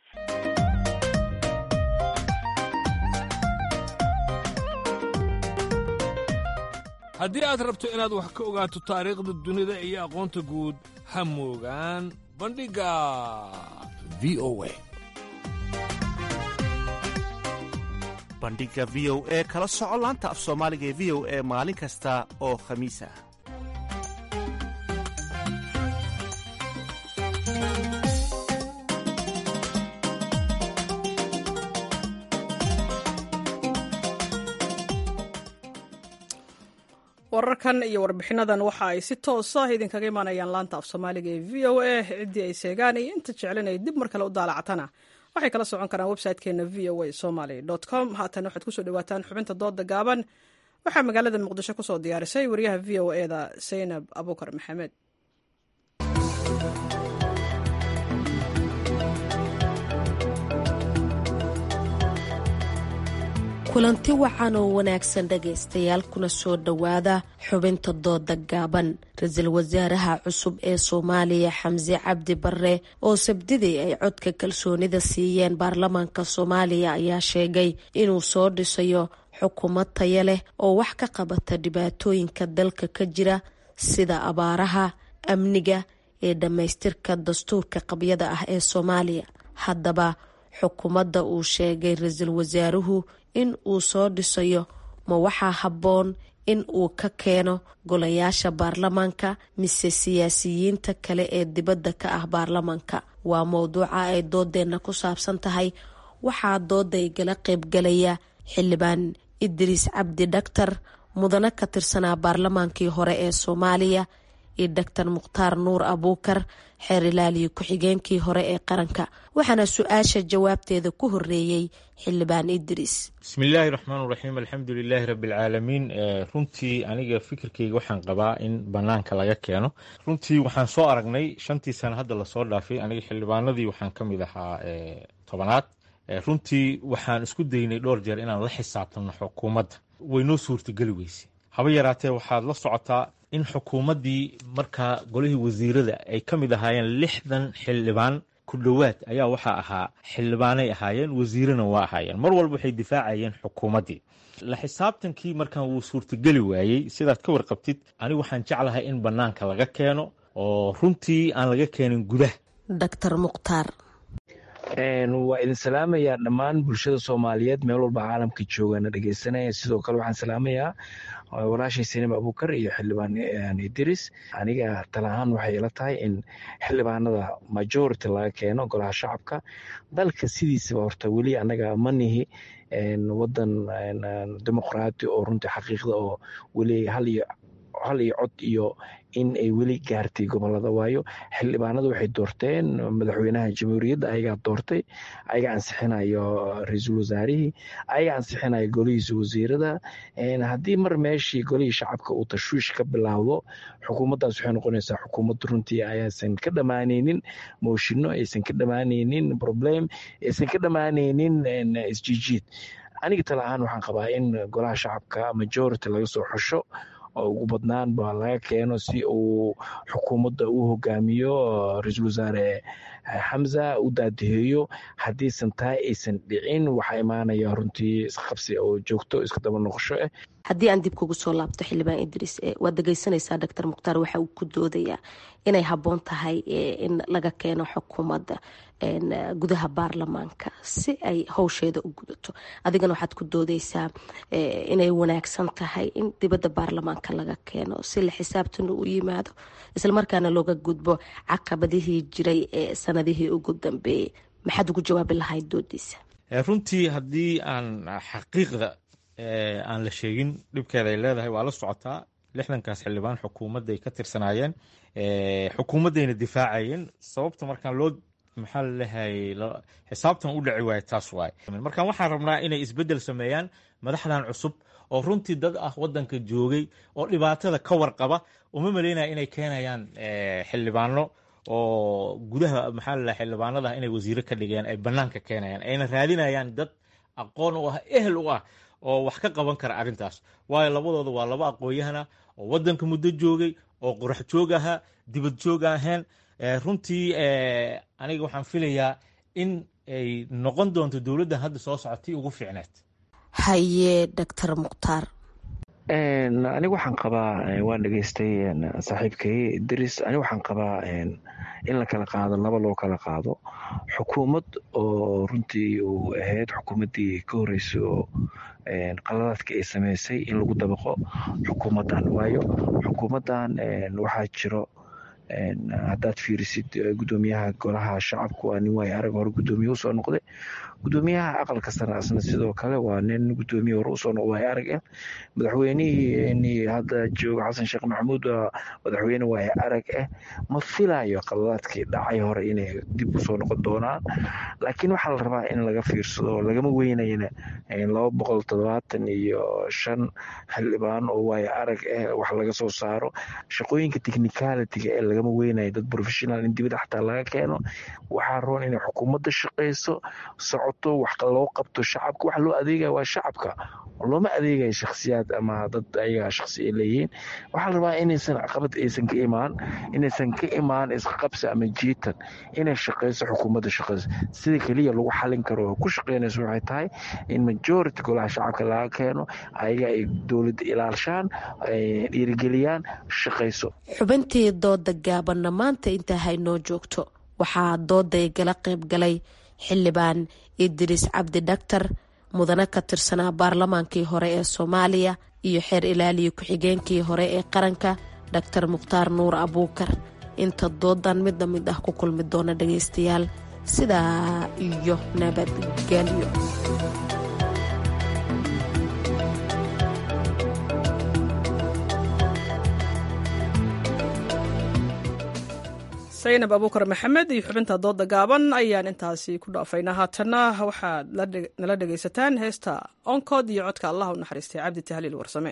haddii aad rabto inaad wax ka ogaato taariikhda dunida iyo aqoonta guud ha moogaan bandhigga v o a bandhigga v o e kala soco laanta af soomaaliga ee v o e maalin kasta oo khamiis ah wararkan iyo warbixinadan waxa ay si toosa idinkaga imaanayaan laanta af soomaaliga ee v o a ciddii ay seegaan iyo inta jeclan ay dib mar kale u daalacatana waxay kala socon karaan website-keena v o a somaly com haatan waxaad kusoo dhawaataan xubinta dooda gaaban waxaa magaalada muqdisho kusoo diyaarisay wariyaha v o eda zaynab abukar maxamed kulanti wacan oo wanaagsan dhagaystayaal kuna soo dhowaada xubinta dooda gaaban ra-iisul wasaaraha cusub ee soomaaliya xamse cabdi bare oo sabdidii ay codka kalsoonida siiyeen baarlamaanka soomaaliya ayaa sheegay inuu soo dhisayo xukuumad taya leh oo wax ka qabata dhibaatooyinka dalka ka jira sida abaaraha amniga ee dhammaystirka dastuurka qabyada ah ee soomaaliya haddaba xukuumadda uu sheegay ra-iisul wasaaruhu in uu soo dhisayo ma waxaa habboon in uu ka keeno golayaasha baarlamaanka mise siyaasiyiinta kale ee dibadda ka ah baarlamaanka waa mowduuca ay doodeenna ku saabsan tahay waxaa dooda igala qaybgalaya xildhibaan idriis cabdi dhaktar mudane ka tirsanaa baarlamaankii hore ee soomaaliya iyo doctor mukhtaar nuur abuukar xeer ilaaliyo ku-xigeenkii hore ee qaranka waxaana su-aasha jawaabteeda ku horeeyey xildhibaan idriis bismillaahi raxmaan raxiim alxamdu lilaahi rabbialcaalamiin runtii aniga fikirkeyga waxaan qabaa in banaanka laga keeno runtii waxaan soo aragnay shantii sano hadda lasoo dhaafay aniga xildhibaanadii waxaan ka mid ahaa tobanaad runtii waxaan isku daynay dhowr jeer inaan la xisaabtano xukuumadda way noo suurtageli weyse haba yaraatee waxaad la socotaa in xukuumaddii markaa golihii wasiirada ay ka mid ahaayeen lixdan xildhibaan ku dhowaad ayaa waxaa ahaa xildhibaanay ahaayeen wasiirana waa ahaayeen mar walba waxay difaacayeen xukuumaddii la xisaabtankii markaan wuu suurtageli waayey sidaad ka warqabtid anigu waxaan jeclahay in bannaanka laga keeno oo runtii aan laga keenin gudaha doctor mukhtaar waa idin salaamayaa dhammaan bulshada soomaaliyeed meel walba caalamka joogana dhegeysanaya sidoo kale waxaan salaamayaa walaashay sinima abuukar iyo xildhibaan idris aniga tala ahaan waxay ila tahay in xildhibaanada majority laga keeno golaha shacabka dalka sidiisaba horta weli anaga manihi wadan dimuqraati oo runtii xaqiiqda oo weli hal iyo hal iyo cod iyo in ay weli gaartay gobolada waayo xildhibaanadu waxay doorteen madaxweynaha jamhuuriyadda ayagaa doortay ayaga ansixinayo ra-iisul wasaarihii ayaga ansixinayo golihiisa wasiirada haddii mar meeshii golihii shacabka uu tashwiish ka bilaawdo xukuumaddaas waxay noqonaysaa xukuumad runtii ayaasan ka dhammaanaynin mooshinno aysan ka dhammaanaynin problem aysan ka dhammaanaynin isjiijiid aniga tala ahaan waxaan qabaa in golaha shacabka majority laga soo xusho oo ugu badnaan ba laga keeno si uu xukuumadda u hogaamiyo ra-iisul wasaare xamza u daadiheeyo haddiisan tahay aysan dhicin waxaa imaanaya runtii isqabsi oo joogto iska daba noqosho ah haddii aan dib kugu soo laabto xildhibaan idriis waad dhegeysanaysaa doctor mukhtaar waxa uu ku doodayaa inay habboon tahay in laga keeno xukuumadda gudaha baarlamaanka si ay howsheeda u gudato adigana waxaad ku doodeysaa inay wanaagsan tahay in dibadda baarlamaanka laga keeno si la xisaabtana u yimaado islamarkaana looga gudbo caqabadihii jiray ee sanadihii ugu dambeeyey maxaad ugu jawaabi lahayd doodiisa runtii haddii aan xaqiiqda aan la sheegin dhibkeeda ay leedahay waa la socotaa lixdankaas xildhibaan xukuumadda ay ka tirsanaayeen xukuumaddayna difaacayeen sababta markaan loo maxaa lalehay xisaabtan u dhaci waayo taas waaye markaan waxaan rabnaa inay isbeddel sameeyaan madaxdan cusub oo runtii dad ah waddanka joogay oo dhibaatada ka warqaba uma maleynaya inay keenayaan xildhibaano oo gudaha maxaa lalahay xildhibaanada inay wasiiro ka dhigeen ay bannaanka keenayaan ayna raadinayaan dad aqoon u ah ehel u ah oo wax ka qaban kara arrintaas waayo labadooda waa laba aqoon-yahana oo waddanka muddo joogay oo qorax joog ahaa dibad joog ahayn runtii aniga waxaan filayaa in ay noqon doonto dowladdan hadda soo socotay ugu fiicneed haye doctor mukhtaar aniga waxaan qabaa waan dhegeystay saaxiibkay idris aniga waxaan qabaa in la kala qaado laba loo kala qaado xukuumad oo runtii uu ahayd xukuumaddii ka horreysay oo qaladaadka ay sameysay in lagu dabaqo xukuumaddan waayo xukuumaddan waxaa jiro haddaad fiirisid gudoomiyaha golaha shacabka waa nin waay arag hore gudoomiye usoo noqday gudoomiyaha aqalka sare asna sidoo kale waa nin gudoomiye hore usoo noqday waay arag ah madaxweynihii hadda jooga xasan sheekh maxamuud waa madaxweyne waay arag ah ma filayo qaladaadkii dhacay hore inay dib usoo noqon doonaan laakiin waxaa la rabaa in laga fiirsado lagama weynayna laba boqol toddobaatan iyo shan xildhibaan oo waay arag ah wax laga soo saaro shaqooyinka technicalitiga ee lagama weynayo dad professional in dibadda xataa laga keeno waxaa roon inay xukuumadda shaqayso socoto wax loo qabto shacabka waxa loo adeegaya waa shacabka looma adeegayo shakhsiyaad ama dad ayaga shakhsi ay leeyihiin waxaa la rabaa inaysan caqabad aysan ka imaan inaysan ka imaan isqabsi ama jiitan inay shaqayso xukuumadda shaqayso sida keliya lagu xalin karo oo ku shaqaynayso waxay tahay in majority golaha shacabka laga keeno ayaga ay dowladda ilaalshaan dhiirigeliyaan shaqayso xubintii dooda gaabanna maanta intaa haynoo joogto waxaa dooday gala qayb galay xildhibaan idriis cabdi dhaktar mudane ka tirsanaa baarlamaankii hore ee soomaaliya iyo xeer ilaaliya ku-xigeenkii hore ee qaranka dhaktar mukhtaar nuur abuukar inta doodan midna mid ah ku kulmi doona dhagaystayaal sidaa iyo nabadgelyo saynab abuukar maxamed iyo xubinta dooda gaaban ayaan intaasi ku dhaafaynaa haatanna waxaad nala dhegaysataan heesta onkod iyo codka allah u naxariistay cabdi tahliil warsame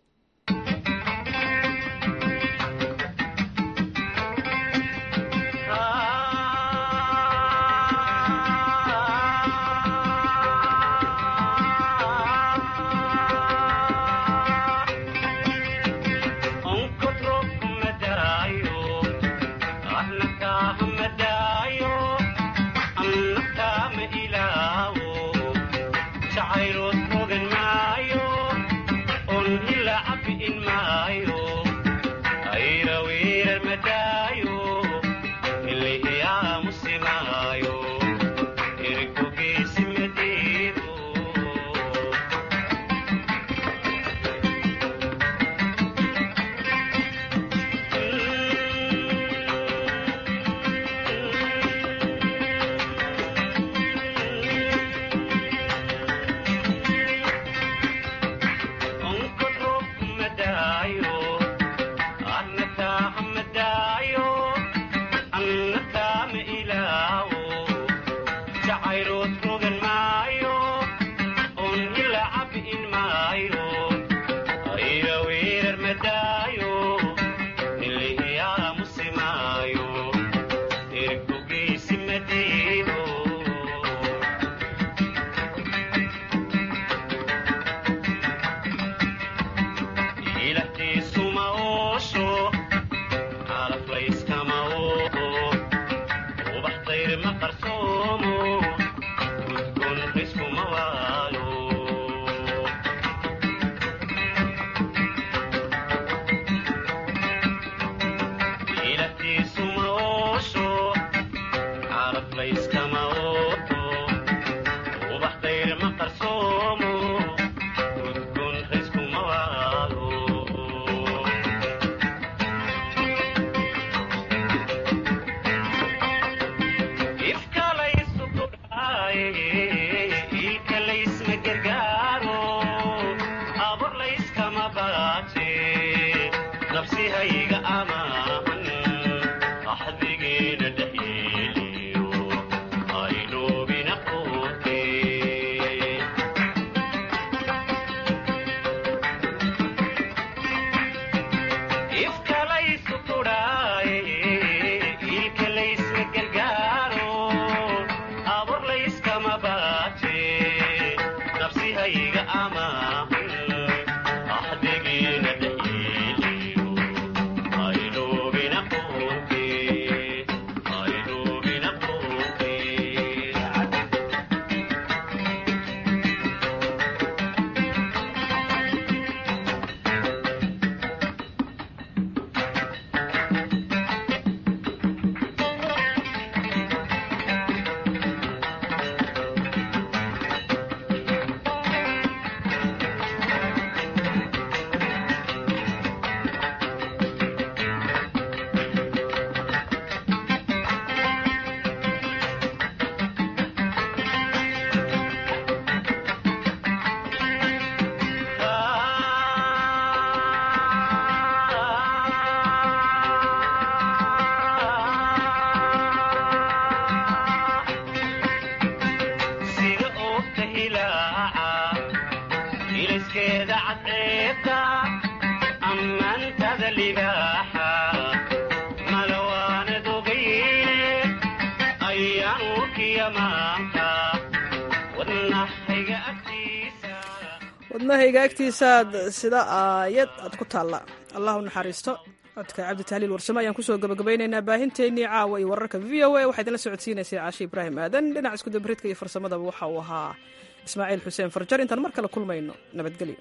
wadnahayga agtiisaad sida aayad aad ku taalla allah u naxariisto codka cabdi tahliil warsame ayaan kusoo gabagabaynaynaa baahinteennii caawa iyo wararka v o a waxaa idinla socodsiinaysay caashi ibraahim aadan dhinaca iskudabridka iyo farsamadaba waxa uu ahaa ismaaciil xuseen farjar intaan mar kale kulmayno nabadgelyo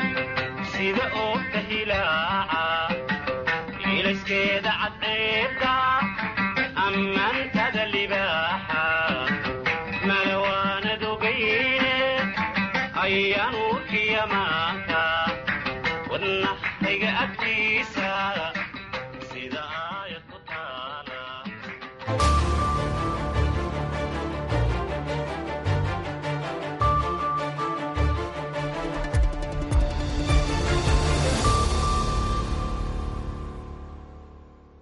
sida oo kahilaaca ilayskeeda cadceeda